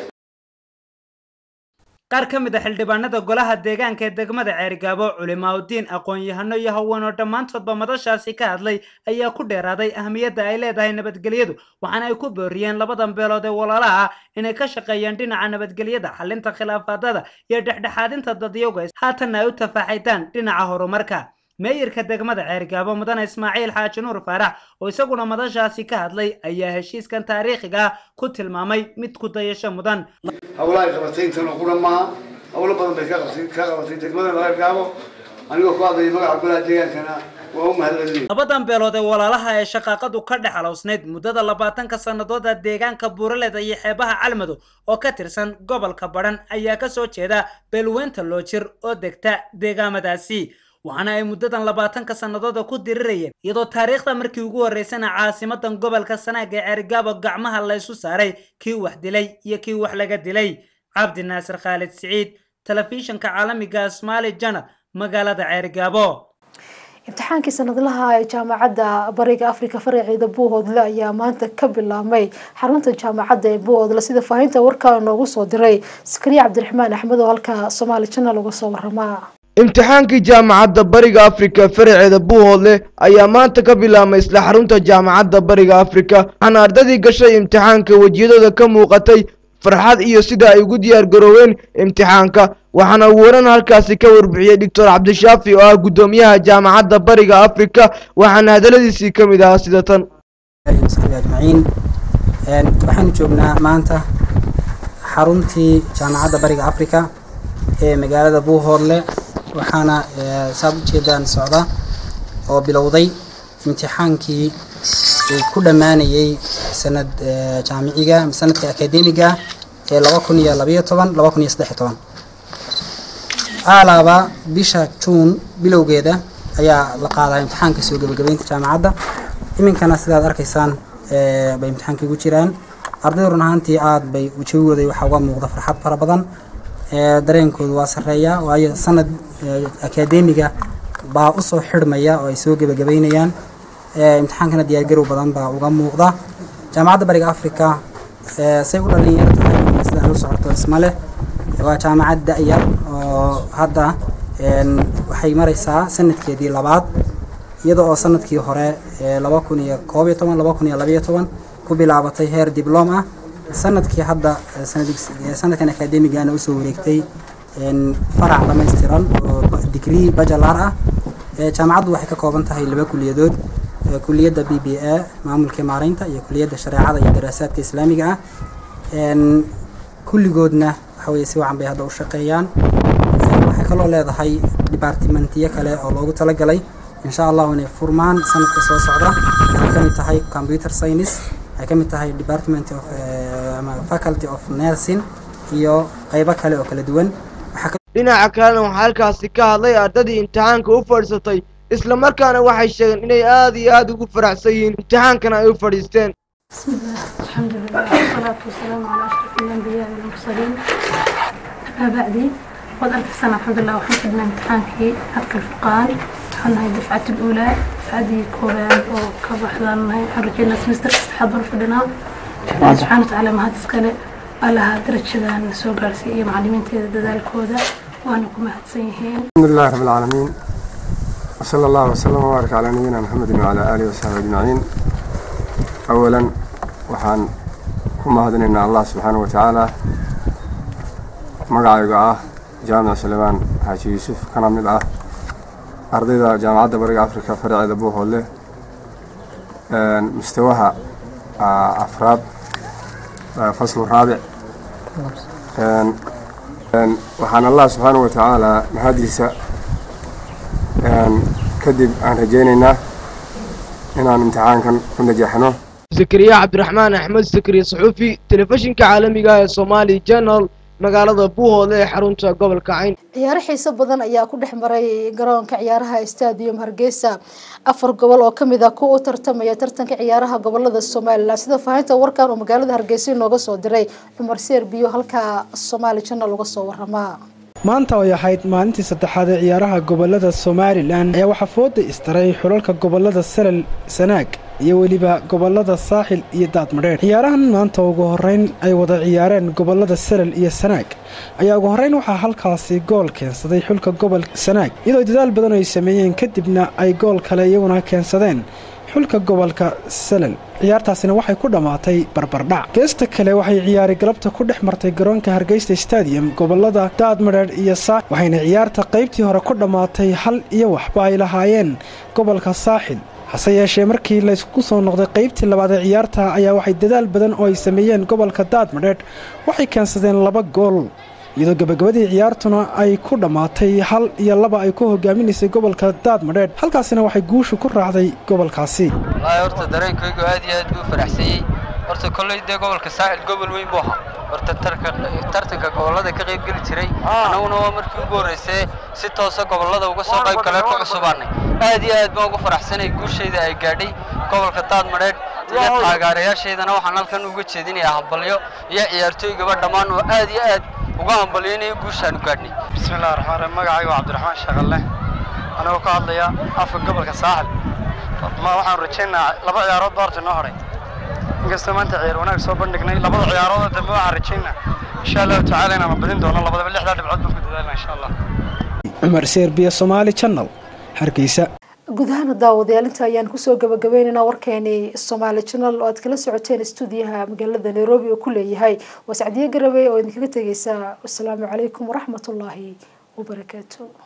qaar ka mid a xildhibaanada golaha deegaanka ee degmada ceerigaabo culimaauddiin aqoon-yahano iyo haween oo dhammaantoodba madashaasi ka hadlay ayaa ku dheeraaday ahmiyadda ay leedahay nabadgelyadu waxaana ay ku booriyeen labadan beelood ee walaalaha ah inay ka shaqeeyaan dhinaca nabadgelyada xalinta khilaafaadada iyo dhexdhexaadinta dadyowga haatanna ay u tafaaxaydaan dhinaca horumarka meeyarka degmada ceergaabo mudane ismaaciil xaaji nuur faarax oo isaguna madashaasi ka hadlay ayaa heshiiskan taariikhiga ah ku tilmaamay mid ku dayasho mudan howlaha ay qabatay intan oo qura maaha howlo badan bay ka qabatay ka qabatay degmada ceergaabo anigoo ku hadlaya magaca golaha deegaankana waa u mahadcelinaya labadan beelood ee walaalaha ee shaqaaqadu ka dhex alowsnayd muddada labaatanka sanadooda deegaanka buuraleda iyo xeebaha calmado oo ka tirsan gobolka badhan ayaa kasoo jeeda beelweynta loojir oo degta deegaamadaasi waxaana ay muddadan labaatanka sannadooda ku dirirayeen iyadoo taariikhda markii ugu horreysana caasimadan gobolka sanaag ee ceerigaabo gacmaha laysu saaray kii wax dilay iyo kii wax laga dilay cabdi naasir khaalid siciid telefishinka caalamiga somaali janal magaalada ceerigaabo imtixaankii sanadlaha ee jaamacadda bariga afrika faraceeda buuhoodle ayaa maanta ka bilaabmay xarunta jaamacadda ee buuhoodle sida faahinta warkaa noogu soo diray sakariya cabdiraxmaan axmed oo halka somaali janal uga soo waramaa imtixaankii jaamacadda bariga afrika faraceeda buuhoodle ayaa maanta ka bilaabmay isla xarunta jaamacadda bariga afrika waxaana ardadii gashay imtixaanka wejiyadooda ka muuqatay farxad iyo sida ay ugu diyaar garooween imtixaanka waxaana ugu horan halkaasi ka warbixiyey doctor cabdishaafi oo ah guddoomiyaha jaamacadda bariga afrika waxaana hadaladiisii ka mid ahaa sida tan ajmaciin waxaanu joognaa maanta xaruntii jaamacadda bariga afrika ee magaalada buuhoodle waxaana saad ujeedaan socda oo bilowday imtixaankii uu ku dhammaanayey sanad jaamiciga sanadka akademiga ee laba kun iyo labayo toban laba kun iyo saddex iyo toban alaaba bisha juun bilowgeeda ayaa la qaadaa imtixaanka soo gebagabeynta jaamacadda iminkana sidaad arkaysaan bay imtixaankii ugu jiraan ardaydu run ahaantii aada bay jawigooda waxaa uga muuqda farxad fara badan dareenkoodu waa sarreeya waayo sanad akademiga baa usoo xidhmaya oo ay soo gebagabeynayaan imtixaankana diyaargarow badan baa uga muuqda jaamacadda bariga africa say u dhalinyaro tahay sida ay u socoto isma leh waa jaamacad da-yar oo hadda waxay maraysaa sanadkeedii labaad iyada oo sanadkii hore laba kun iyo koob iyo toban laba kun iyo labayo toban ku bilaabatay heer diblom ah sanadkii hadda sanadkan akademigana usoo wareegtay farac dhamaystiran oo degree bajalar ah jaamacaddu waxay ka kooban tahay laba kuliyadood kuliyadda b b a maamulka maareynta iyo kuliyadda shareecada iyo daraasaadka islaamiga ah kulligoodna waxa weye si wacan bay hadda u shaqeeyaan waxay kaloo leedahay dibaartimentiyo kale oo loogu talagalay insha allahu inay furmaan sanadka soo socda waxay ka mid tahay computer science waxay ka mid tahay department of ama faculty of nursing iyo qaybo kale oo kala duwan dhinaca kalena waxaa halkaasi ka hadlay ardadii imtixaanka u fadhiisatay isla markaana waxay sheegeen inay aada iyo aada ugu faraxsan yihiin imtixaankana ay u fadhiisteen بسم الله الحمد لله والصلاة والسلام على أشرف الأنبياء والمرسلين أما بعد قد ألف سنة الحمد لله وحفظنا امتحانكي حق الفقان حنا هاي الدفعة الأولى هذه كوبان وكبحنا حرجينا سمستر استحضر فدنا الله سبحانه وتعالى ما هذا سكالة على هذا درجة سوق رسية معلمين تدال الكودة وأنا كما هتسيهين الحمد لله رب العالمين وصلى الله وسلم وبارك على نبينا محمد وعلى آله وصحبه أجمعين أولا waxaan ku mahadinaynaa allah subxaana wa tacaala magacayga ah jaamic sulaymaan xaaji yuusuf kana mid ah ardayda jaamacadda bariga afrika faraceeda buuhoodle mustawaha afraad faslu raabic waxaan allah subxaana wa tacaala mahadiisa kadib aan rajaynaynaa inaan imtixaankan ku najaxno zakariya cabdiraxmaan axmed zakariya saxuufi telefishinka caalamiga ee somaali janal magaalada buuhoodle ee xarunta gobolka cayn ciyaaro xiiso badan ayaa ku dhex maray garoonka ciyaaraha stadium hargeysa afar gobol oo kamid ah kuwa u tartamaya tartanka ciyaaraha gobolada somalilan sida faahinta warkan uu magaalada hargeysa inooga soo diray cumar seer biyo halka somaali janal uga soo waramaa maanta ay ahayd maalintii saddexaad ee ciyaaraha gobolada somalilan ayaa waxaa fooda istaray xulalka gobolada salal sanaag iyo weliba gobolada saaxil iyo daadmadheer ciyaarahan maanta ugu horeyn ay wada ciyaareen gobolada salal iyo sanaag ayaa ugu horeyn waxaa halkaasi gool keensaday xulka gobolka sanaag iyadoo dadaal badan ay sameeyeen kadibna ay gool kale iyaguna keensadeen xulka gobolka salal ciyaartaasina waxay ku dhammaatay barbardhac geesta kale waxay ciyaari galabta ku dhex martay garoonka hargeysta stadium gobolada daadmadheedh iyo saaxil waxayna ciyaarta qaybtii hore ku dhammaatay hal iyo waxba ay lahaayeen gobolka saaxil hase yeeshee markii laysku soo noqday qaybtii labaad ee ciyaarta ayaa waxay dadaal badan oo ay sameeyeen gobolka daadmadheedh waxay keensadeen laba gool iyadoo gabagabadii ciyaartuna ay ku dhammaatay hal iyo laba ay ku hogaaminaysay gobolka daadmadheedh halkaasina waxay guushu ku raacday gobolkaasi wallaahi horta dareenkaygu aad iyo aad buu faraxsanyey horta kolley dee gobolka saaxil gobol weyn buu ahaa horta tartanka gobollada ka qayb geli jiray annaguna waa markii ugu horreysay si toosa gobollada uga soo qayb galeen ku cusubaanay aad iyo aad baan ugu faraxsanay guushayda ay gaadhay gobolka daadmadheedh iyo taageerayaashaydana waxaan halkan uga jeedinayaa hambalyo iyo ciyaartooygaba dhammaan oo aad iyo aad uga hambalyaynaya guushaanu gaadhnay bismillahi raxmaan raxiim magacayga waa cabdiraxmaan shaqalle anagoo ka hadlaya afka gobolka saaxil ma waxaan rajaynayaa laba ciyaarood baa horta noo hadhay inkastoo maanta ciyaar wanaag soo bandhignay labada ciyaarood dambe waxaan rajaynaa insha allahu tacaala inaan badin doono labadaba lixdaa dhibcood baan ku dadaalna insha allah cumar serbiya somaali channel hargeysa guud ahaan daawadayaal inta ayaan kusoo gabagabaynaynaa warkeeni somaali channel oo aad kala socoteen stuudiyaha magaalada nairobi oo ku leeyahay waa sacdiye garabe oo idinkaga tegeysa wasalaamu calaykum waraxmatullaahi wabarakaatu